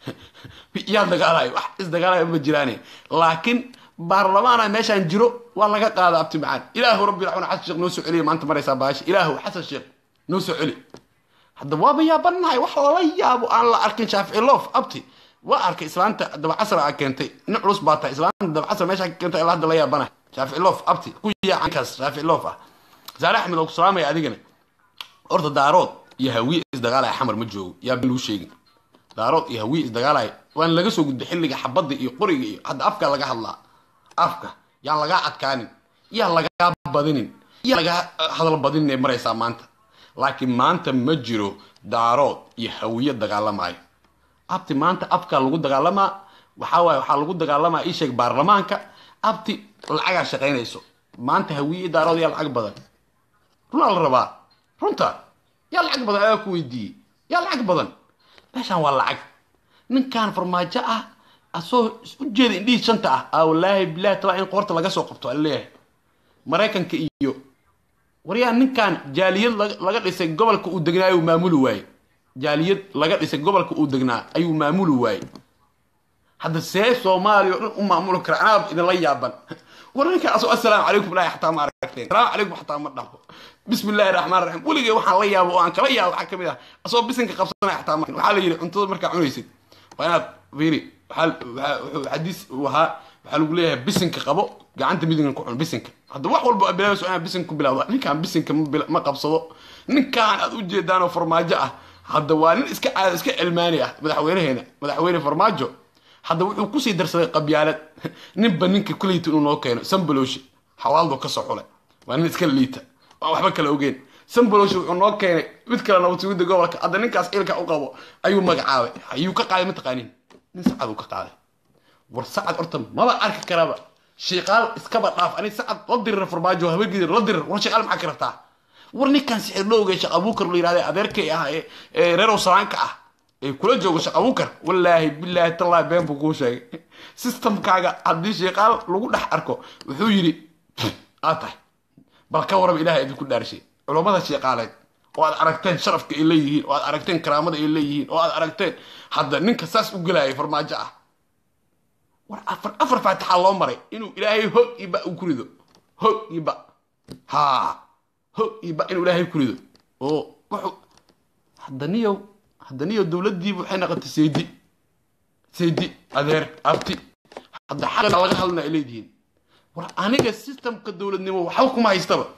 [SPEAKER 1] yaa dagaalayo wax isdagaalayo ma jiraane laakiin baarlamaana meeshaan jiro waa laga qaada abti macaan ilaahu rabbi raxmaan xasan sheekh noo soo celiya maanta maraysaa baasha ilaahu xasan sheekh noo soo celi hadda waaba yaabanahay wax lala yaabo aan la arkin shaafici loof abti waa arkay islaanta dabacasar aa keentay nin culus baa tahay islaanta dabacasar meeshaa ka keentay ilaa hadda la yaabanahay shaafici loof abti ku yaacankaas shaafici loof ah saare axmed oo ku salaamaya adigana horta daarood iyo hawiye isdagaalaya xamar ma joogo yaa bin lagu sheegin daarood iyo hawiye isdagaalaya waan laga soo gudbay xilliga xabadda iyo qoriga iyo hadda afka laga hadlaa afka yaan lagaa adkaanin yaan lagaa badinin yaan lagaa hadal badinin ee maraysaa maanta laakiin maanta ma jiro daarood iyo hawiye dagaalamaayo abti maanta afkaa lagu dagaalamaa waxaa waaye waxaa lagu dagaalamaa ii sheeg baarlamaanka abti lacagaa shaqaynayso maanta hawiye daarood yaa lacag badan runaa la rabaa runta yaa lacag badan ayaa ku weydiiyey yaa lacag badan meeshaan waa lacag ninkan farmaajo ah asoo ujeeda indhihii shanta ah a wallaahi bilahi tala in qoorta laga soo qabto aleeyahay maraykanka iyo waryaa ninkan jaaliyad laga dhisay gobolka uu degnaa ayuu maamuli waaye jaaliyad laga dhisay gobolka uu degnaa ayuu maamuli waaye hadda see soomaaliya o dhan u maamuli kara anaab idinla yaaban war ninkan asoo assalaamu calaykum ilaahi xataa ma aragteen salaamu calaykum xataa ma dhaho bismi illaahi raxmaan raxiim weligay waxaan la yaabo oo aan kala yaabo waxaa kamid ah asoo bisinka qabsanaya xataa waxaa la yidhi cuntada markaa cunaysid waa inaad fiiri xadiis uu ahaa waxaa lagu leeyahay bisinka qabo gacanta midigan ku cun bisinka hadda wax walba bilaabayso inaad bisinka ku bilawda ninkaan bisinka ma qabsado ninkaan aad ujeedaanoo farmaajo ah hadda waa nin iska caada iska cilmaani ah madaxweyneheena madaxweyne farmaajo hadda wuxuu kusii darsaday qabyaalad ninba ninka kuleyta inuu noo keeno sambalowshi xawaaldo kasoo xulay waa nin iska liita waan waxba kala ogeen sambolosh wuxuu noo keenay mid kale nabad sugidda gobolka hadda ninkaas ilka u qabo ayuu magacaabay ayuu ka qaaday mataqaanin nin sacad uu ka qaaday war sacad horta maba arki karaba shiiqaal iskaba dhaaf ani sacad la dirir farmaajo habegidir la dirir war shiiqaal maxaa ka rabtaa war ninkan sixir dhowga sheekh abuukar la yidhahda adeerkay ah ee reerow salaanka ah ee kula joogo sheekh abuukar wallaahi bilaahi tallaahi been buu kuu sheegay systemkaaga haddii shiiqaal lagu dhex arko wuxuu yidhi aad tahay bal ka waraba ilahay idinku dhaarshay culummada shiiqaaleed oo aad aragteen sharafka ay leeyihiin oo aad aragteen karaamada ay leeyihiin oo aad aragteen hadda ninka saas u gelayay farmaajo ah war afar afar faatixaa loo maray inuu ilaahay hog iyo ba uu ku rido hog iyo ba haa hog iyo ba inuu ilaahay ku rido oo wuxuu haddaniyow haddaniyow dowladdiiba waxay noqotay saydi saydi adeer abti hadda xaqana laga hadlana ay leedihiin war aniga systemka dowladnimo waxba kuma haystaba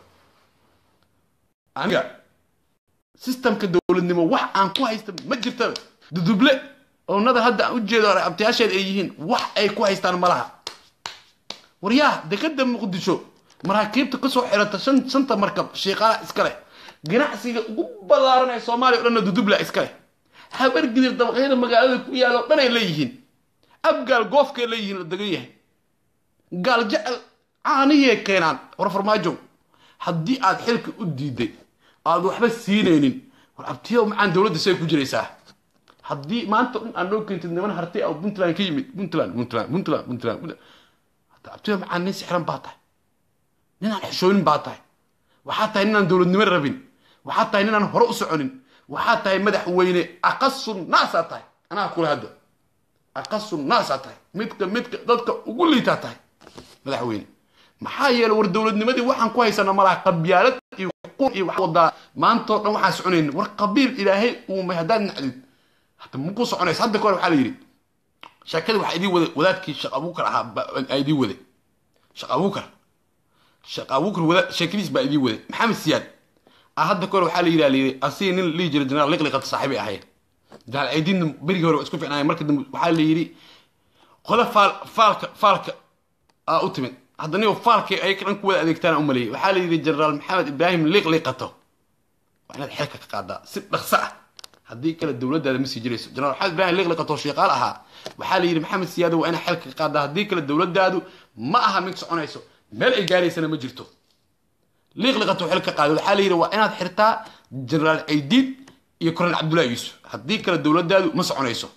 [SPEAKER 1] aniga systemka dowladnimo wax aan ku haysta ma jirtaba duduble oonada hadda aan ujeedo abtiyaasheed ay yihiin wax ay ku haystaan malaha waryaa dekada muqdisho maraakiibta kasoo xirata shan shanta markab shiiqaala iskale ganacsiga ugu ballaaran ee soomaaliya o dhanna dudubla iskale habargidir dabaqyada magaalada ku yaalo dhan ay leeyihiin abgaal goofkay leeyihiin la degan yahay gaal jecel caanihii keenaan war farmaajow haddii aad xilka u diiday aad waxba siinaynin war abtiyow macaan dowladda say ku jiraysaa haddii maanta dhan aad noo keentid niman hartay oo puntland ka yimid puntland puntland puntland puntland hadda abtiyow macaan nin sixran baa tahay ninaan xishoonin baa tahay waxaa tahay ninaan dowladnimo rabin waxaa tahay ninaan hore u soconin waxaa tahay madaxweyne aqasu naasaa tahay anaa kula hadda aqasu naasaa tahay midka midka dadka ugu liitaa tahay madaxweyne maxaa yeelay war dowladnimadii waxaan ku haysana malaha qabyaalad iyo qur iyo wax wadaa maantoo dhan waxaan soconaynin war qabiil ilaahay uumay haddaad nacdid hadda maku soconaysa hadda kahor waxaa la yidhi sheekadii waxaa idii waday wadaadkii sheekh abuukar ahaa aa idii waday sheekh abuukar sheekh abuukar wadaad sheekadiis baa idii waday maxamed siyaad ah hadda kahor waxaa la yidhi layidhi asiga nin lihi jiray jenaraal liqliqata saaxiibay ahayd jenaraal aydiinna berigii hore waa isku ficnaayeen marka dambe waxaa la yidhi qola faal faalka faalka aa u timid hadda nigo faalkay ay dhan ku wada adeegtaan u maleeyay waxaa la yidhi jenaraal maxamed ibraahim liqliqato waa inaad xilka ka qaadaa si dhaqso ah haddii kale dowladdaada ma sii jirayso jenaraal maxamed ibraahim liqliqato shiiqaal ahaa waxaa la yidhi maxamed siyaado waa inaad xilka ka qaadaa haddii kale dowladdaadu ma aha mid soconayso meel ay gaaraysana ma jirto liiqliqato xil ka qaaday waxaa la yidhi waa inaad xirtaa jenaraal caydiid iyo kornel cabdullahi yuusuf haddii kale dowladdaadu ma soconayso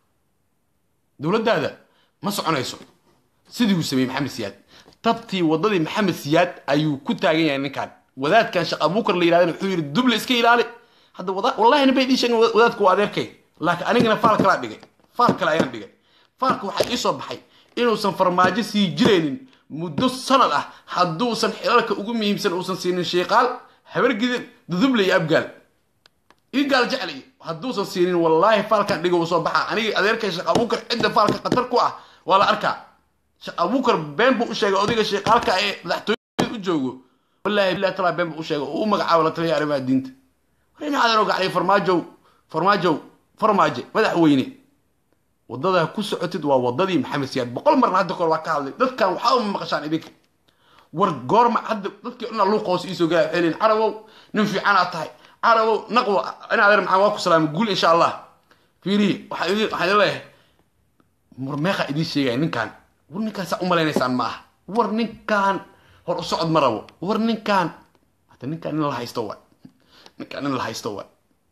[SPEAKER 1] dowladdaada ma soconayso sidii uu sameeyey maxamed siyaad tabtii waddadii maxamed siyaad ayuu ku taagan yahay ninkan wadaadkan sheekh abuukar la yidhahdana wuxuu yidhi duble iska ilaali hadda wallahi nabay ii sheegin wadaadku waa adeerkay laakiin anigana faal kalaa dhigay faal kale ayaan dhigay faalka waxaa ii soo baxay inuusan farmaajo sii jiraynin muddo sanad ah hadduusan xilalka ugu muhiimsan uusan siinin shiiqaal habargidin duduble iyo abgaal ii gaal jeclay hadduusan siinin wallaahi faalkan dhiga uu soo baxa anigii adeerkay sheekh abuukar cidda faalka khatar ku ah waa la arkaa sheekh abuukar been buu u sheegay odayga shiiqaalka ee madaxtooyada u joogo wallaahi billahi talaa been buu u sheegay oo u magacaabo la taliya arrimaha diinta war ina adeero gaclay farmaajow farmaajow farmaaje madaxweyne waddadaa ku socotid waa waddadii maxamed siyaad boqol marna hadda kor waa ka hadlay dadkan waxaa uma maqashaan idinka war goorma hadda dadkii dhan luuq hoos iisoo galaya waxay leeyihin carabow nin fiicanaad tahay carabow naqwo ina adeer maxaa waa ku salaamay guul insha allah fiirihi waxaa idin waxaan idin leeyahay war meeqa idiin sheegaya ninkan war ninkaan saa u malaynaysaan ma aha war ninkaan hor u socod ma rabo war ninkaan hata ninkaan nin la haysto waay ninkaan nin la haysto waay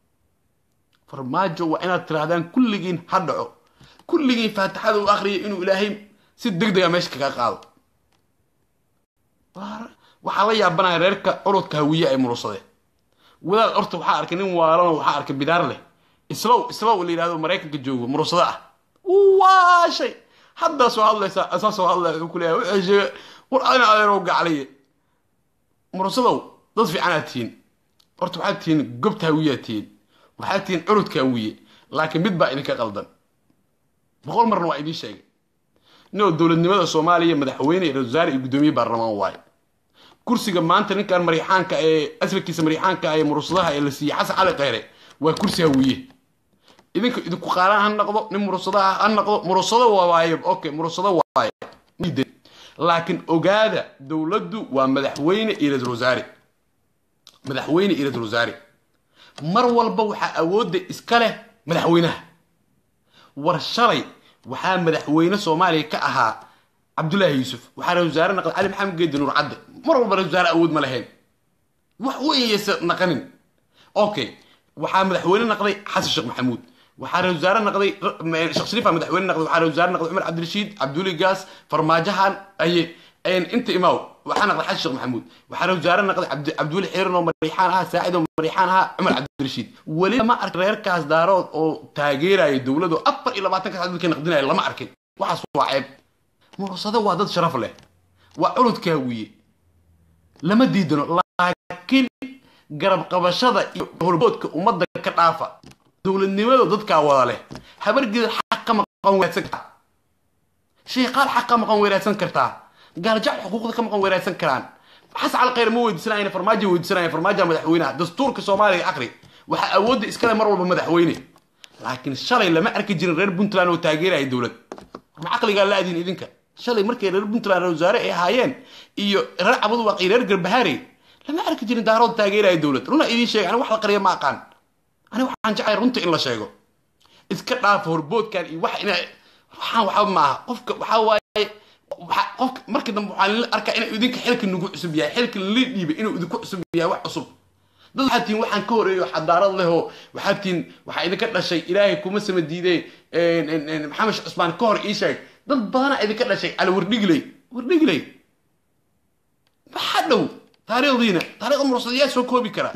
[SPEAKER 1] farmaajo waa inaad tirahdaan kulligiin ha dhaco kulligiin faatixada u akhriyay inuu ilaahay si deg dega meesha kaga qaado waxaa la yaabanaya reerka curudka hawiye ay murursadeen wadaad horta waxaa arkay nin waalanoo waxaa arkay bidaar leh islow islow la yidhahdo maraykanka joogo murursada ah waa shay haddaa soo hadlaysa asaa soo hadlaya wuxuu ku leeyahay wuxuu sheegay war adina adeerow gaclaye murursadow dad fiicanaad tihiin horta waxaad tihiin gobta hawiyaad tihiin waxaad tihiin curudka hawiye laakiin mid baa idinka qaldan boqol marna waa idiin sheegay inoo dowladnimada soomaaliya madaxweyne iyo wasaare iyo guddoomiye baarlamaan waaye kursiga maanta ninkan mariixaanka ee asfarkiisa mariixaanka ee murursadaha ee la siiyey xasan cali kheyre waa kursi hawiye idinka idinku qaalaan ha noqdo nin murursadaha ha noqdo murursado waaye okay murursado waaye laakiin ogaada dowladdu waa madaxweyne iyo ra-isul wasaare madaxweyne iyo ra-iisul wasaare mar walba waxaa awoodda iska leh madaxweynaha war shalay waxaa madaxweyne soomaaliya ka ahaa cabdullaahi yuusuf waxaa ra-isul wasaare naqday cali maxamed geedi nuur cadde mar walba ra-isul wasaare awood ma lahayn wax weyn yaysa naqanin okay waxaa madaxweyne naqday xasan sheekh maxamuud waxaa ra-isul wasaare naqday sheekh shariifa madaxweyne naqday waxaa ra-isul wasaare naqday cumar cabdirashiid cabduli gaas farmaajahan aye inta imaaw waxaa naqday xasan sheekh maxamuud waxaa ra-isul wasaare naqday cabdiweli xiiran oo mariixaan ahaa saacid oo mariixaan ahaa cumar cabdirashiid weli lama arkin reerkaas daarood oo taageeraya dowladu afar iyo labaatanka saacad dadka naqdinaya lama arkin waxaas waa ceeb mursado waa dad sharaf leh waa culudkaa wiye lama diidano laakiin garab qabashada iyo horboodka ummadda ka dhaafa dowladnimada dadkaa wada leh habargeeda xaq ka maqan weyraadsan kartaa sheeqaal xaq ka maqan weyraadsan kartaa gaaljac xuquuqda ka maqan weyraadsan karaan xas cal khayr ma weydiisanayna farmaajo weydiisanaya farmaaja madaxweynaha dastuurka soomaaliya aqri waxaa awoodda iskale mar walba madaxweyne laakiin shalay lama arki jirin reer puntland oo taageeraya dowlad ma caqligaa la adin idinka shalay markay reer puntland reer wasaare ay ahaayeen iyo reer cabudwaq iyo reer garbahaare lama arki jirin daarood taageeraya dowlad runa idiin sheega aniga wax la qariya ma aqaan aniga waxaan jeclay runta in la sheego iska dhaafa horboodkan iyo wax ina waxaan waxba maaha qofka waxaa waaye qofka markii dambe waxaan la arkaa inuu idinka xilka nagu cusub yahay xilka la dhiibay inuu idinku cusub yahay wax cusub dad waxaad tihiin waxaan ka horeeyo xadaarad leh oo waxaad tihiin waxaa idinka dhashay ilaahay kuma sama diidee maxamed sheekh cusmaan ka hor ii sheeg dad badanaa idinka dhashay cali wardhigley wardhigley maxaa dhow taariikhdiina taariikhda mursadayaa soo koobi kara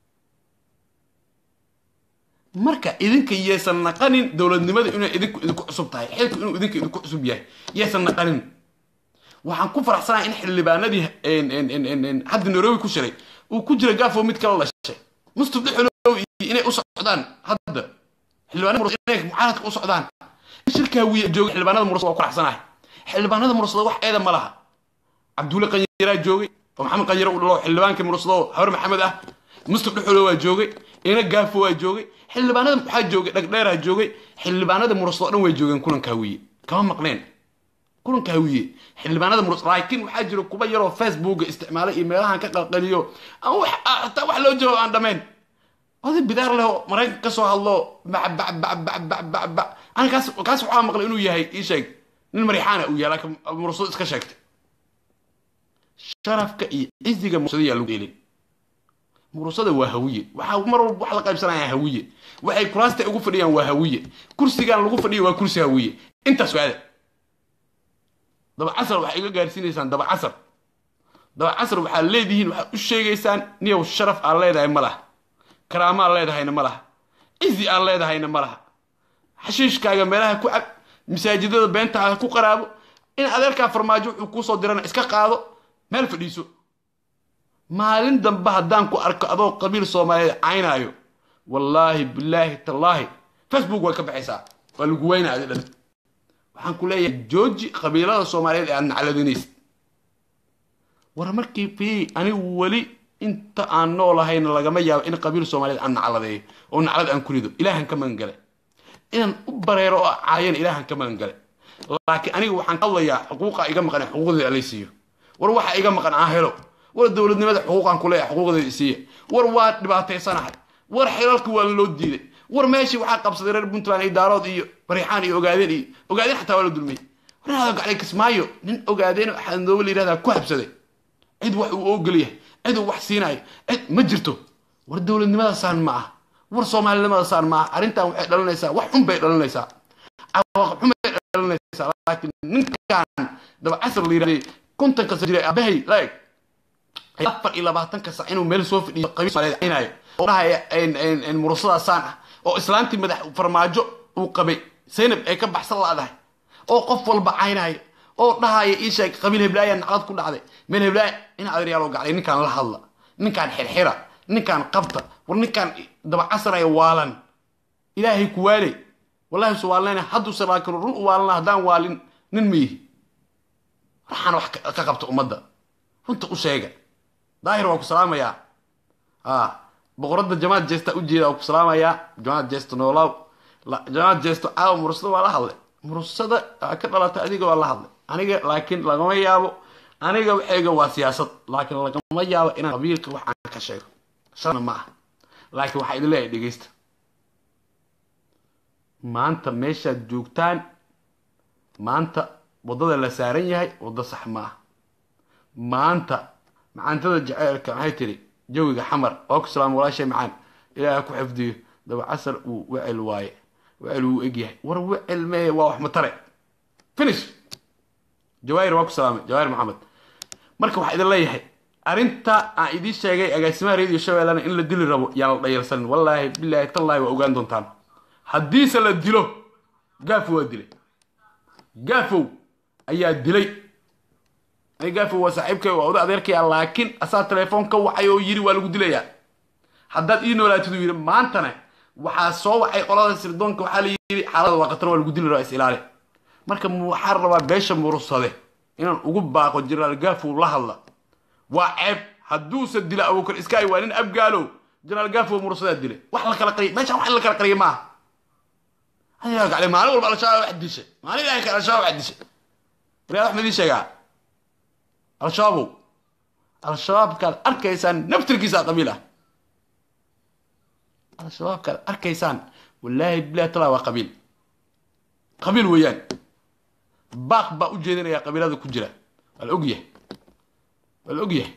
[SPEAKER 1] marka idinka yeesan naqanin dowladnimada inay idinku idinku cusub tahay xilku inuu idinka idinku cusub yahay yeesan naqanin waxaan ku faraxsanahay in xildhibaanadii hadda nairobi ku shiray uu ku jira gaafo mid kala dhashay mustaf dhexolow inay u socdaan hadda xildhibaanada inay mucaaradka u socdaan shirkaa wiya joogay xildhibaanada mursada waa ku faraxsanahay xildhibaanada mursada wax eeda ma laha cabdulle qanyaraa joogay oo maxamed qanyaro u dhalo xildhibaankii mursada oo hawar maxamed ah mustaf dhexolow waa joogay ina gaafo waa joogay xildhibaanada waxaa joogay dhagdheeraa joogay xildhibaanada mursada oo dhan way joogeen kulankaa wiye kama maqneen kulanka hawiye xildhibaanada murus laakiin waxaa jira kuba yaroo facebooka isticmaalay iyo meelahan ka qalqaliyo hataa wax loo jawaab aan dhammayn oday bidaar leh oo maraykanka ka soo hadlo bacbacbacbacbacbac ani kaas kaas waxaa maqlay inuu yahay ii sheeg nin marixaana uu yahay laakiin mursado iska sheegtay sharafka iyo ciziga mursada yaa lagu dheelin mursada waa hawiye waxaa mar walba wax la qaybsanaya hawiye waxay kuraasta ugu fadhiyaan waa hawiye kursigan lagu fadhiyo waa kursi hawiye intaas waada daba casar waxay iga gaarsiinaysaan daba casar daba casar waxaad leedihiin waxaad u sheegaysaan niyow sharaf aan leedahay ma laha karaamo aan leedahayna ma laha cizi aan leedahayna ma laha xashiishkaaga meelaha ku cab masaajidada beentaha ku qaraabo in adeerkaa farmaajo wuxuu kuusoo dirana iska qaado meel fadhiiso maalin dambe haddaan ku arko adoo qabiil soomaaliyeed caynaayo wallaahi bilaahi tallaahi facebook way ka baxaysaa waa lagu weynaa adi dhan waxaan ku leeyahay jooji qabiilada soomaaliyeed ee aad nacladinaysid war markii fi anigu weli inta aan noolahayna lagama yaabo in qabiil soomaaliyeed aan nacladeeyo oo naclad aan ku rido ilaahan ka magan gale inaan u bareero oo caayana ilaahan ka magan gale laakiin aniga waxaan hadlayaa xuquuqa iga maqan ee xuquuqdeeda alay siiyo war waxa iga maqan aan helo war dowladnimada xuquuqaan ku leeyahay xuquuqdeeda isiiya war waa dhibaataysanahay war xilalka waa loo diiday war meeshii waxaa qabsaday reer puntland iyo daarood iyo bariixaan iyo ogaadeen iyo ogaadeen xataa waa la dulmiyey war inaad gaclay kismaayo nin ogaadeen xadooba la yirahdaa ku habsaday cid wax uu ogolyahay cid uu wax siinayo cid ma jirto war dowladnimadasaan ma ah war soomaalinimadasaan ma ah arrintan waxay dhalinaysaa wax xun bay dhalinaysaa cawaaqib xun bay dhalinaysaa laakiin ninkan daba casar la yirahday kontonka sa jiray abahay like afar iyo labaatanka sac inuu meel soo fadhiyo qabiil soomaaliyeed caynayo oo dhahaya murasadaasaan ah oo islaantii madax farmaajo uu qabay zaynab ay ka baxsan laadahay oo qof walba caynayo oo dhahaya ii sheeg qabiil heblaaya naclad ku dhacday meel heblaaya in adeeryaalo gacday ninkaan la hadla ninkaan xirxira ninkaan qabta war ninkaan dabacasaraya waalan ilaahay ku waaley wallahi su waalnayna hadduuse laakiin run u waalana haddaan waalin nin miyihi waxaan wax ka qabta ummadda runta u sheega daahir waa ku salaamayaa boqoradda jamaad jeesta ujeeda waa ku salaamayaa jamaad jeesta noolaaw jamaad jeesto caawa mursada waa la hadlay mursada ka dhalatay adiga waa la hadlay aniga laakiin lagama yaabo aniga waxayga waa siyaasad laakiin lagama yaabo inaan qabiilka wax aan ka sheego sharna ma aha laakiin waxaa idin leeyahay dhegeysta maanta meeshaad joogtaan maanta waddada la saaran yahay waddo sax ma ah maanta macaantada jaceylka maxay tiri jawiga xamar oo ku salaam walaashay macaan ilaaha ku xifdiyo daba casar uu wecel waaye wecel wuu egyahay war wecel mee waa wax matare finish jawaahir waa ku salaamay jawaahir maxamed marka waxaa idin leeyahay arrinta aan idiin sheegay agaasimaha radio shabeellana in la dili rabo yaan la dhayalsanin wallaahi bilaahi tallaahi waa ogaan doontaan haddiise la dilo gaafo waa dilay gaafow ayaa dilay ani gaafow waa saaxiibkay waa oda adeerkaya laakiin asaa telefoon ka wacay oo yiri waa lagu dilayaa haddaad ii noolaatid uu yidhi maantana waxaa soo wacay qolada sirdoonka waxaa la yidhi xaalada waa qatar waa lagu dili rabaa is ilaali marka waxaa rabaa beesha murursade inaan ugu baaqo jenaraal gaafow la hadla waa ceeb hadduuse dila abuukar iskaay waa nin abgaalow jenaraal gaafow murursadaa dilay wax la kala qariya meeshaan wax in la kala qariya maaha ayaa gaclay maalin walba al-shabaab wax dishay maalin ilaahay kale al-shabaab wax dishay wariyaad wax madii sheegaa al-shabaabow al-shabaabkaad arkaysaan naftirkiisa qabiil ah al-shabaabkaad arkaysaan wallaahi bilahi talaa waa qabiil qabiil weeyaan baaq baa u jeedinaya qabiilada ku jira waa la ogyahay waa la ogyahay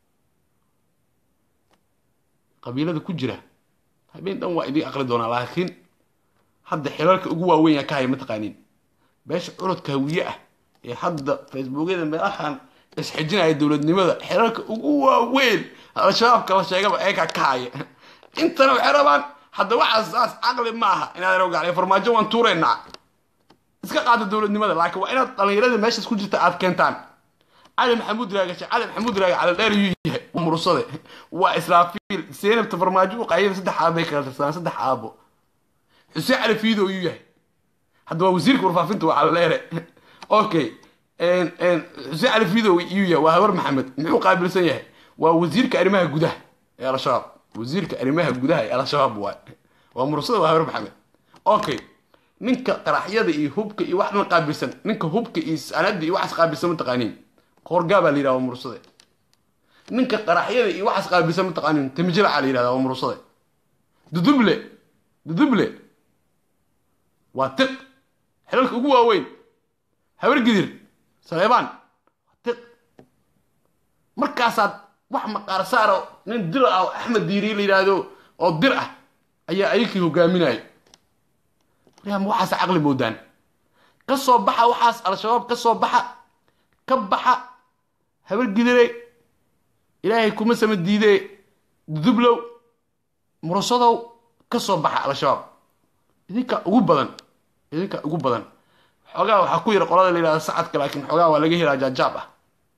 [SPEAKER 1] qabiilada ku jira habeen dhan waa idiin aqli doonaa laakiin hadda xilalka ugu waaweyn yaa ka haya mataqaaniin beesha curodka hawiye ah ee hadda facebookyada meelahan isxijinaya dowladnimada xilalka ugu waaweyn al-shabaabka la sheegaba eekaa ka haya intana waxay rabaan hadda waxaas saas caqli ma aha inaad rogaclay farmaajo waan tuuraynaa iska qaada dowladnimada laakiin waa inaad dhallinyarada meeshaas ku jirta aad keentaan cali maxamuud raagashe cali maxamuud raaga cali dheer yuu yahay waa mursade waa israafiil seenabta farmaajo u qaayada saddex aabay kala tirsadaan saddex aabo xuseen cali fiido yuu yahay hadda waa wasiirka warfaafinta waa cali dheere okay xuseen cali fiido yuu yahay waa habar maxamed muxuu qaabilsan yahay waa wasiirka arrimaha gudaha ee al-shabaab wasiirka arrimaha gudaha ee al-shabaab waay waa mursada waa habar maxamed okay ninka qaraxyada iyo hubka iyo wax dhan qaabilsan ninka hubka iyo sanada iyo waxaas qaabilsan mataqaaniin qoorgaa baa la yidhahda waa mursade ninka qaraxyada iyo waxaas qaabilsan mataqaaniin timijilacaa la yidhahda waa mursade duduble duduble waa tiq xilalka ugu waaweyn habar gidir saleebaan waa tiq markaasaad wax maqaar saara nin dir ah oo axmed diiri la yidhaahdo oo dir ah ayaa ayakii hogaaminaya maryaam waxaas caqli moodaan ka soo baxa waxaas al-shabaab ka soo baxa ka baxa habar gidire ilaahay kuma sama diidee dudublow murasadow ka soo baxa al-shabaab idinka ugu badan idinka ugu badan xoogaa waxaa ku yara qolada la yidhahda sacadka laakiin xoogaa waa laga helaa jaajaab ah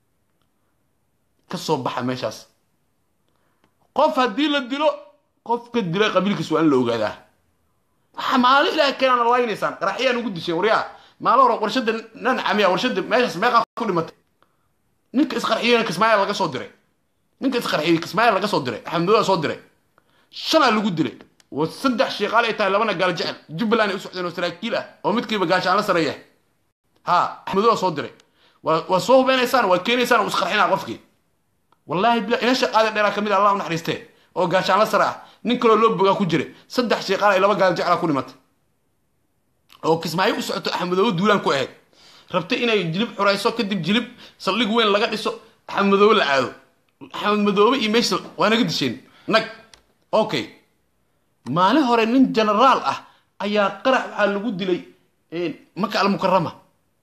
[SPEAKER 1] ka soo baxa meeshaas qof haddii la dilo qof ka dila qabiilkiis waa in la ogaadaa waxaa maalo ilaah keenaana laynaysaan qaraxyaan ugu disheen waryaa maalo hore warshada nancamiya warshada meeshaas meeqaa ku dhimatay ninka isqarxiyena kismaayaa laga soo diray ninka isqarxiyey kismaayaa laga soo diray axmedooda soo diray shanaa lagu dilay oo saddex sheeqaal ay tahay labana gaal jecel jubbaland ay u socdeen oo saraakiil ah oo midkiiba gaashaan la sareeya ha axmedooda soo diray waa soo hubeynaysaan waa keenaysaan oo isqarxinaa qofkii wallaahi bila ina shaqaada dheeraa kamid allah u naxariistee oo gaashaan la sare ah nin kaloo loo bogaa ku jiray saddex sheeqaal ay laba gaal jeclaa ku dhimatay oo kismaayo u socoto axmedoobe duulaan ku ahayd rabtay inay jilib xurayso kadib jilib saldhig weyn laga dhiso axmedoobe la aado axmed madoobe iyo meesha waa naga disheen nag okay maalin hore nin genaraal ah ayaa qarax waxaa lagu dilay maka almukarama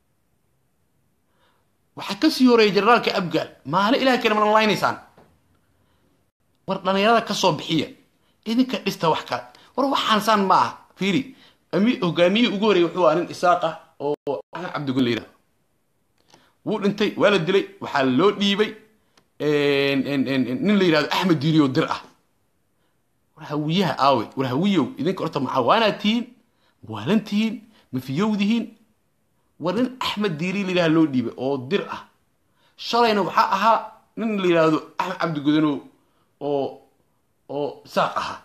[SPEAKER 1] waxaa kasii horeeyay generaalka abgaal maalin ilaha kale mana laynaysaan war dhalinyarada ka soo bixiya idinka dhista wax kale war waxaan saan ma aha fiiri hogaamiyihii ugu horreeyay wuxuu ahaa nin isaaq ah oo axmed cabdigun la yidhahdo wuu dhintay waa la dilay waxaa loo dhiibay nin la yidhahdo axmed diiriyo dir ah war hawiyaha aawe war hawiyow idinka horta macawaanaad tihiin waalan tihiin mafiyowdihiin war nin axmed diiri la yidhahdo loo dhiibay oo dir ah shalayna waxaa ahaa nin la yidhaahdo axmed cabdigudanow oo oo saaq ahaa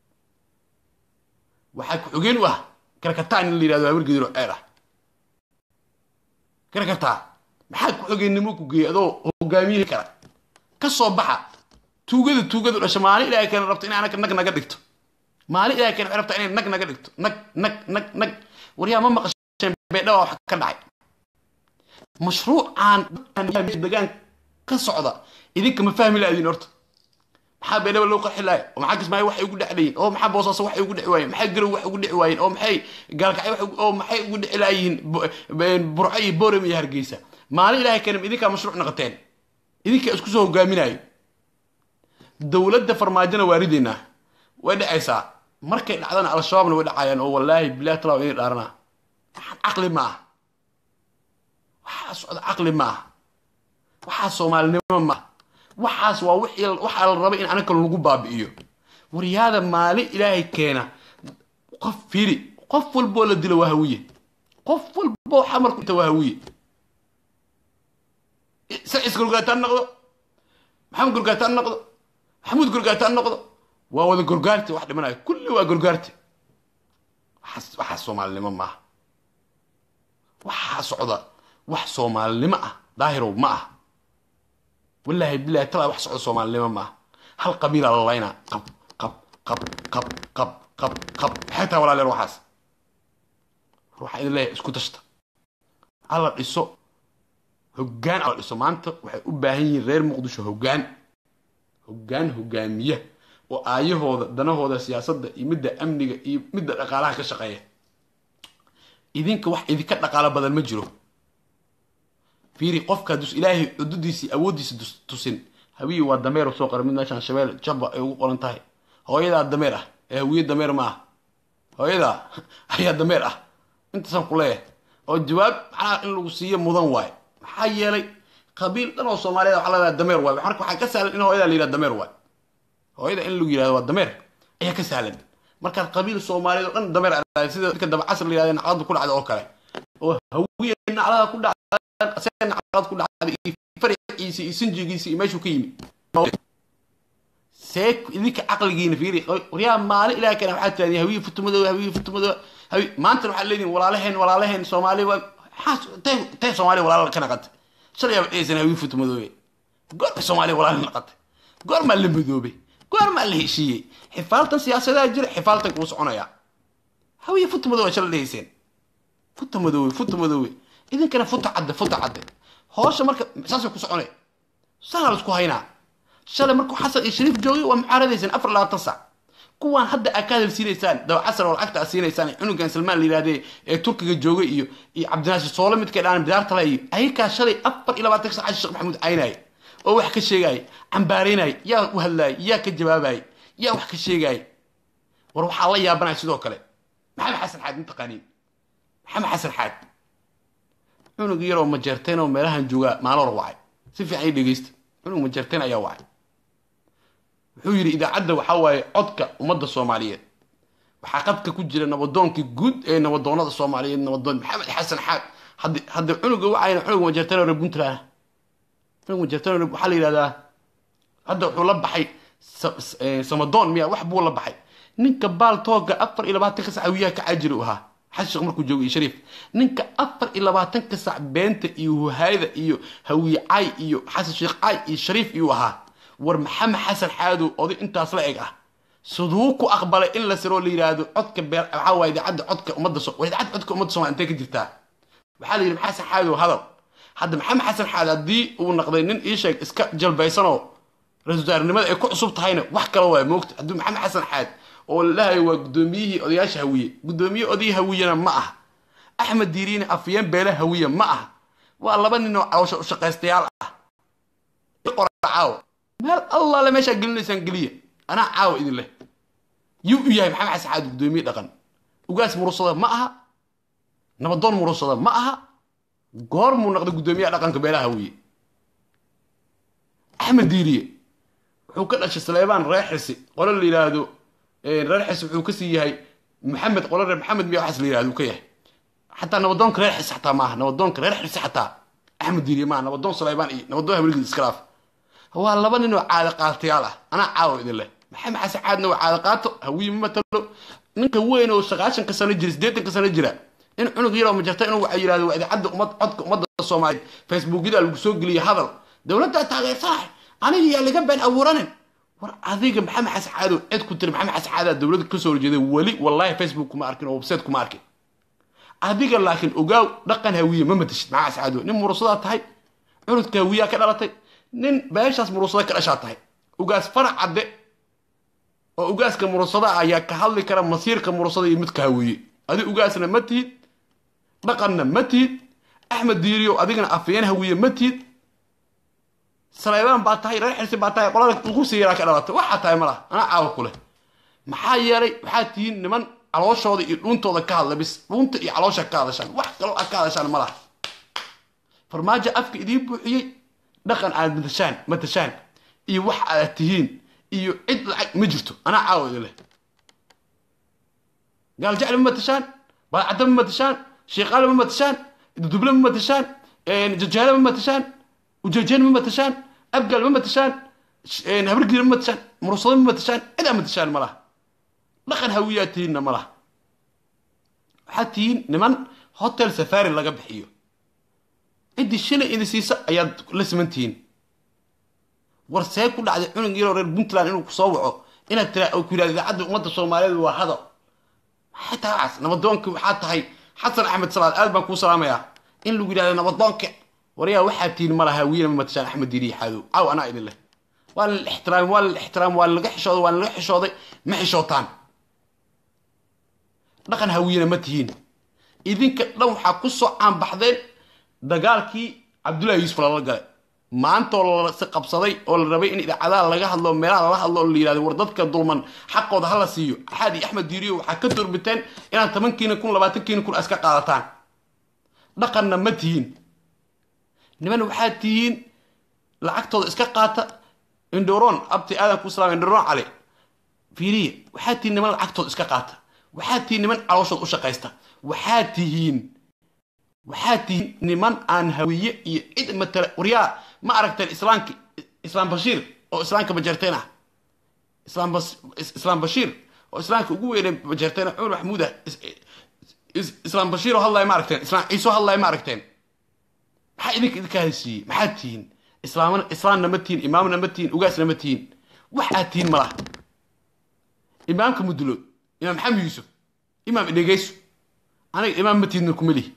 [SPEAKER 1] waxaa ku-xogeen u ah karkataa nin la yidhahdo habar gedir oo ceer ah karkataa maxaa ku-xogeennimo ku geeyay adoo hogaamiye kara ka soo baxa tuugada tuugadu dhasha maalin ilaahay keena rabto inay anaka nag naga dhigto maalin ilaahay keena waxay rabtaa inay nag naga dhigto nag nag nag nag waryaa ma maqasheen beedhawa wax ka dhacay mashruucaan degaan ka socda idinka ma fahmi laadiin horta maxaa beedhaba loo qarxi lahay oo maxaa kismaayo waxay ugu dhexlayiin oo maxaa boosaaso waxay ugu dhici waayeen maxaa garow wax ugu dhici waayeen oo maxay gaalkacyo wax oo maxay ugu dhici laayihiin burco iyo boorem iyo hargeysa maalin ilaahay keenam idinkaa mashruuc noqoteen idinkaa isku soo hogaaminayo dowladda farmaajona waa ridaynaa way dhacaysaa markay dhacdana al-shabaabna way dhacayaan oo wallaahi bilahi talaa inay dhaaranaa waxaan caqli ma ah waxaa socda caqli ma ah waxaa soomaalinimo ma ah waxaas waa waxaa la rabay in anaka lagu baabi'iyo waryaada maalin ilaahay keena qof fiiri qof walboo la dilo waa hawiye qof walboo xamarku inta waa hawiye sacis gorgaataan noqdo maxamed gorgaataan noqdo maxamuud gorgaataan noqdo waa wada gorgaarti wax dhimanayo kulli waa gorgaarti waxaas waxaas soomaalinimo maaha waxaa socda wax soomaalinimo ah daahirow ma ah wallaahi bilahi talaa wax socda soomaalinimo ma ah hal qabiilaa la laynaa qab qab qab qab qab qab qab maxay tahay walaaleel waxaas waxaa idin leeyahay isku tashta alla dhiso hoggaan alla dhiso maanta waxay u baahan yihiin reer muqdisho hoggaan hoggaan hogaamiya oo aayahooda danahooda siyaasadda iyo midda amniga iyo midda dhaqaalaha ka shaqeeya idinka wax idinka dhaqaalo badan ma jiro fiiri qofka dus ilaahay cududiisii awooddiisa tusin hawiyi waa dameer soo qora mid meeshaan shabeel jabba ay ugu qoran tahay hooyadaa dameer ah ee hawiye dameer ma ah hooyadaa ayaa dameer ah intaasaan ku leeyahay oo jawaab macnaha in lagu siiyo mudan waaye maxaa yeelay qabiil dhan oo soomaaliyeed waxaa leedahay dameer waaye marka waxaa ka sahlan in hooyadaa la yidhahdo dameer waaye hooyada in lagu yidhahdo waa dameer ayaa ka sahlan markaad qabiil soomaaliyeed oo dhan dameer aad sida dadka dabacasr la yidhahdo naclada ku dhacda oo kale oo hawiye naclada ku dhacda asee naclad ku dhacda iyo farciisa iyo sinjigiisa iyo meeshuu ka yimi see idinka caqligiina fiiri waryaa maalin ilaah keena waxaad tirahdeen hawiye futumadooda hawiye futumadooda hawi maantana waxaad leedihin walaalaheen walaalaheen soomaali waa maxaa tee tee soomaaliya walaala ka naqatay shalay aaba dhehaysan hawiye futumadoobe goorma soomaaliya walaala naqatay goormaa la madoobay goormaa la heshiiyey xifaaltan siyaasadaha jira xifaaltan kuu soconaya hawiye futa madoobe shalay dhehayseen futa madoobe futa madoobe idinkana futa cadde futa cadde hoosha marka saasay ku soconay saana laisku haynaa shalay markuu xasan iyo shariif joogay waa mucaaradaysaan afar labaatan sac kuwaan hadda aa ka hadal siinaysaan dabacasar oo lacagta aad siinaysaan cunugan salmaan la yidhahdee ee turkiga joogay iyo iyo cabdinaasir soole midkay dhaan bidaartala iyo ayakaa shalay afar iyo labaatan sac sheekh maxamuud caynaaye oo wax ka sheegaaya cambaaraynaya yaa u hadlaaya yaa ka jawaabaya yaa wax ka sheegaaya war waxaa la yaabanaya sidoo kale maxamed xasan xaad mataqaaniin maxamed xasan xaad cunug yaroo majeerteen oo meelahan joogaa maalor wacay si fiican i dhegeysta cunug majeerteen ayaa wacay wuxuu yidhi idaacadda waxaa waaye codka ummadda soomaaliyeed waxaa qadka ku jira nabadoonkii guud ee nabadoonada soomaaliyeed nabadoon maxamed xasan xaad haddi hadda cunuga wacayna cunug majeerteen oo reer puntland cunug majeerteen waxaa la yidhahdaa hadda wuxuu la baxay samadoon miya wax buu la baxay ninka baal tooga afar iyo labaatanka sac hawiyaha ka caajiri u ahaa xasan sheekh markuu joogay iyo shariif ninka afar iyo labaatanka sac beenta iyo huhaayada iyo hawiye caay iyo xasan sheekh caay iyo shariif iyuu ahaa war maxamed xasan xaadow oday intaas la eg ah siduu ku aqbalay in la siroo la yidhaahdo codka beer waxaa waaye idaacadda codka ummadda so war idaacadda codka ummadda somalia intee ka jirtaa waxaa la yidhi maxamed xasan xaadow hadal hadda maxamed xasan xaad haddii uu naqday nin ii sheeg iska jalbaysanoo ra-isul wasaarenimada ay ku cusub tahayna wax kale waay moogta haddii maxamed xasan xaad oo la dhahayo waa guddoomiyihii odayaasha hawiye guddoomiye oday hawiyena ma ah axmed diiriine afyeen beele hawiye ma ah waa laba nin oo cawsho shaqaystayaal ah caawo meel allaale meeshaa gelinaysaan geliya anaa caawa idin leh yuu u yahay maxamed xasan xaad guddoomiye dhaqan ugaas murusada ma aha nabadoon murusada ma aha goor muu noqday guddoomiyaha dhaqanka beelaha hawiye axmed diiriye wuxuu ka dhashay saleebaan reer xirsi qolo la yidhaahdo reer xirsi wuxuu kasii yahay maxamed qolo reer maxamed miya waxaas la yidhahdo uu ka yahay xataa nabadoonka reer xirsi xataa maaha nabadoonka reer xirsi xataa axmed diiriye maaha nabadoon saleebaan iyo nabadoon habligiis iskalaaf waa laba nin oo caada qaatayaal ah anaa caawa idin leh maxamed xasan caadna waa caada qaato hawiye ma matalo ninka weyn oo sagaashanka sano jira siddeetanka sano jira in cunug yaroo majarta inuu waxa yidhahdo waa idaacadda ummad codka ummadda soomaaliyeed facebookyada lagu soo geliyo hadal dowladdaa taageersanahay aniga yaa laga been abuuranin war adiga maxamed xasan caadow cid ku tiri maxamed xasan caadaa dowladda kasoo horjeeday weli wallahi facebook kuma arkin oo website kuma arkin adiga laakiin ogaaw dhaqan hawiye ma matashid maxamed xasan caadow nin murusadaa tahay cunudka hawiyaa ka dhalatay nin beeshaas murusada ka dhashaa tahay ugaas farac cadde oo ugaaska murusada ayaa ka hadli kara masiirka murusada iyo midka hawiye adi ugaasna ma tihid dhaqanna ma tihid axmed diiriyo adigana afayeen hawiye ma tihid saleebaan baa tahay reer xirsi baa tahay qolada ugu siiraa ka dhalatay waxaa tahay ma laha anaa caawa ku leh maxaa yeelay waxaa tihiin niman calooshooda iyo dhuuntooda ka hadla bis dhuunta iyo caloosha ka hadashaan wax kaloo aad ka hadashaan ma laha farmaajo afka idiin buuxiyey dhaqan aad matashaan matashaan iyo wax aad tihiin iyo cid lacag ma jirto anaa caawa idin leh gaaljacli ma matashaan balcadda ma matashaan sheekaale ma matashaan duduble ma matashaan jajaale ma matashaan ujeejeen ma matashaan abgal ma matashaan habargiir ma matashaan murusado ma matashaan cidaa matashaan ma laha dhaqan hawiyaa tihiinna ma laha waxaad tihiin niman hotel safari laga bixiyo ciddii shilay idin siisa ayaad la siman tihiin war see ku dhacday cunug yaroo reer puntland inuu kusoo waco inaad tira ku yidhahda idaacadda ummadda soomaaliyeed waa hado maxay tahay waxaas nabadoonkii waxaa tahay xasan axmed salaad aad baan kuu salaamayaa in lagu yidhahdo nabadoonka waryaa waxaad tihiin ma laha wiina ma matashaan axmed diiriya xaadow caaw anaa idin leh waa la ixtiraam waa la ixtiraam waa laga xishooday waa laga xishooday ma xishootaan dhaqan hawiyena ma tihiin idinka dhan waxaa ku soo caanbaxdeen dagaalkii cabdullahi yuusuf lala galay maantoo lasi qabsaday oo la rabay in idaacadaha laga hadlo meelaha lala hadlo la yidhahdo war dadka dulman xaqooda hala siiyo axaad iyo axmed diiriyo waxaa ka durbiteen inaad tobankiina kun labaatankiina kun iska qaadataan dhaqanna ma tihiin niman waxaad tihiin lacagtooda iska qaata indhoron abti aadan ku salaam indhoron cali fiiriya waxaad tihiin niman lacagtooda iska qaata waxaad tihiin niman calooshood u shaqaysta waxaad tihiin waxaad tihiin niman aan hawiye iyo cid matala waryaa ma aragteen islaamki islaam bashiir oo islaamka bajeerteen ah islaam bas islaam bashiir oo islaamka ugu weynay bajeerteen cumar maxmuud ah islaam bashiir oo hadlaya ma aragteen islaam ciise oo hadlaya ma aragteen maxaa idinka idinka haysiiyey maxaad tihiin islaamna islaamna ma tihiin imaamna ma tihiin ugaasna ma tihiin waxaad tihiin malaha imaamka mudulood imaam maxamed yuusuf imaam idhegeyso aniga imaam ma tiidna kuma lihi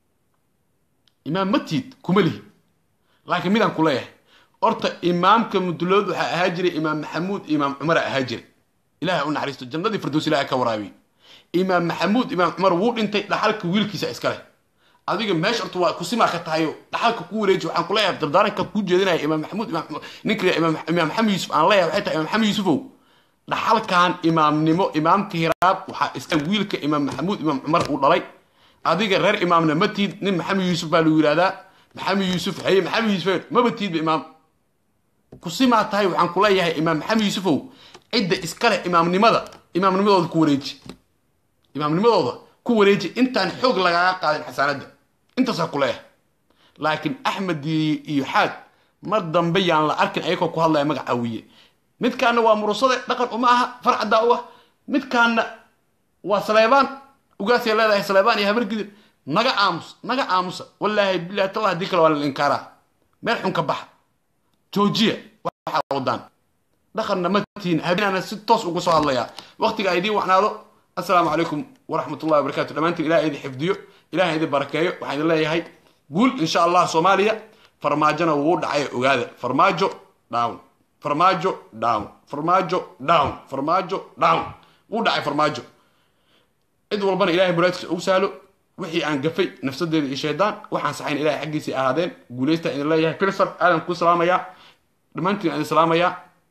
[SPEAKER 1] imaam ma tiid kuma lihi laakiin midaan ku leeyahay horta imaamka mudulood waxaa ahaa jiray imaam maxamuud imaam cumara ahaa jiray ilahay u naxariisto jannadii firdows ilahay ka waraabiy imaam maxamuud imaam cumar wuu dhintay dhaxalka wiilkiisa iska leh adiga meesha horta waa kusimaa ka tahayo dhaxalka ku wareeji waxaan ku leeyahay dardaaranka kuu jeedinaya imaam maxamuud ninka imaam maxamed yuusuf aan leeyahay waxay tahay imaam maxamed yuusufow dhaxalkan imaamnimo imaamka hiraab waxaa iska wiilka imaam maxamuud imaam cumar uu dhalay adiga reer imaamna ma tiid nin maxamed yuusuf baa lagu yidhahdaa maxamed yuusuf haye maxamed yuusuf maba tiidba imaam kusimaa tahay waxaan ku leeyahay imaam maxamed yuusufow cidda iska leh imaamnimada imaamnimadooda ku wareeji imaamnimadooda ku wareeji intaan xoog lagaaga qaadin xasaanadda intaasaa ku leeyahay laakiin axmed iyo xaad mar dambe yaan la arkin ayagoo ku hadlaya magaca wiye midkaana waa murusade dhaqan uma aha farcaddaa u ah midkaana waa saleebaan ugaasay leedahay saleebaan iyo habargidir naga aamus naga aamusa wallaahi bilahi tallah haddii kale waa la inkaaraa meel xun ka baxa joojiya waxaa wadaan dhaqanna ma tihiin habeenaana si toos uga soo hadlayaa waqtiga ay idiin wacnaado assalaamu calaykum waraxmat ullahi wabarakatu dhammaantiin ilaah idin xifdiyo ilaah idin barakeeyo waxaan idin leeyahay guul insha allah soomaaliya farmaajona wuu dhacay ogaada farmaajo down farmaajo down farmaajo down farmaajo down wuu dhacay farmaajo cid walbana ilahay muraadkiisa ugu sahlo wixii aan gafay nafsadeeda iyo shaydaan waxaan saxayn ilahay xaggiisii ahaadeen guulaystaan idin leeyahay filsar aadan ku salaamayaa dhammaantiin idin salaamayaa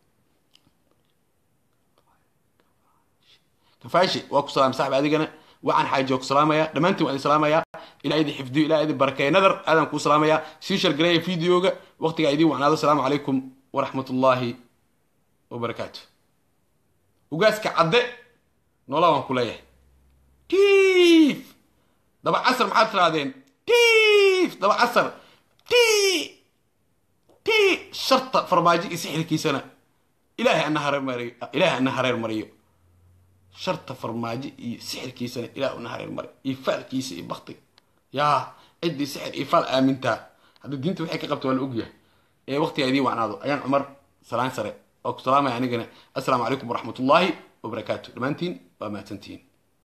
[SPEAKER 1] kafaashi waa ku salaam saaxib adigana waxaan xaajiyo ku salaamayaa dhammaantiin waa idin salaamayaa ilaah idin xifdiyo ilaah idin barakeeyo nadar aadan kuu salaamayaa sii shargareeya videoga waqtigaa idiin wacnaado asalaamu calaykum waraxmat ullaahi wabarakaatu ugaaska cadde noola waan ku leeyahay tiif daba casar maxaad tirahdeen tiif daba casar ti ti sharta farmaajo iyo sixirkiisana ilaahay ana hareer mariyo ilaahay ana hareer mariyo sharta farmaajo iyo sixirkiisana ilaah una hareer mariyo iyo faalkiisa iyo baktiga yaa ciddii sixir iyo faal aamintaa hadda diinta waxay ka qabta waa la ogyahay ee waqtiga idiin wacnaado ayaan cumar salaan sare waa ku salaamaya anigana assalaamu calaykum waraxmat ullaahi wabarakaatu dhammaantiin waa mahadsantihiin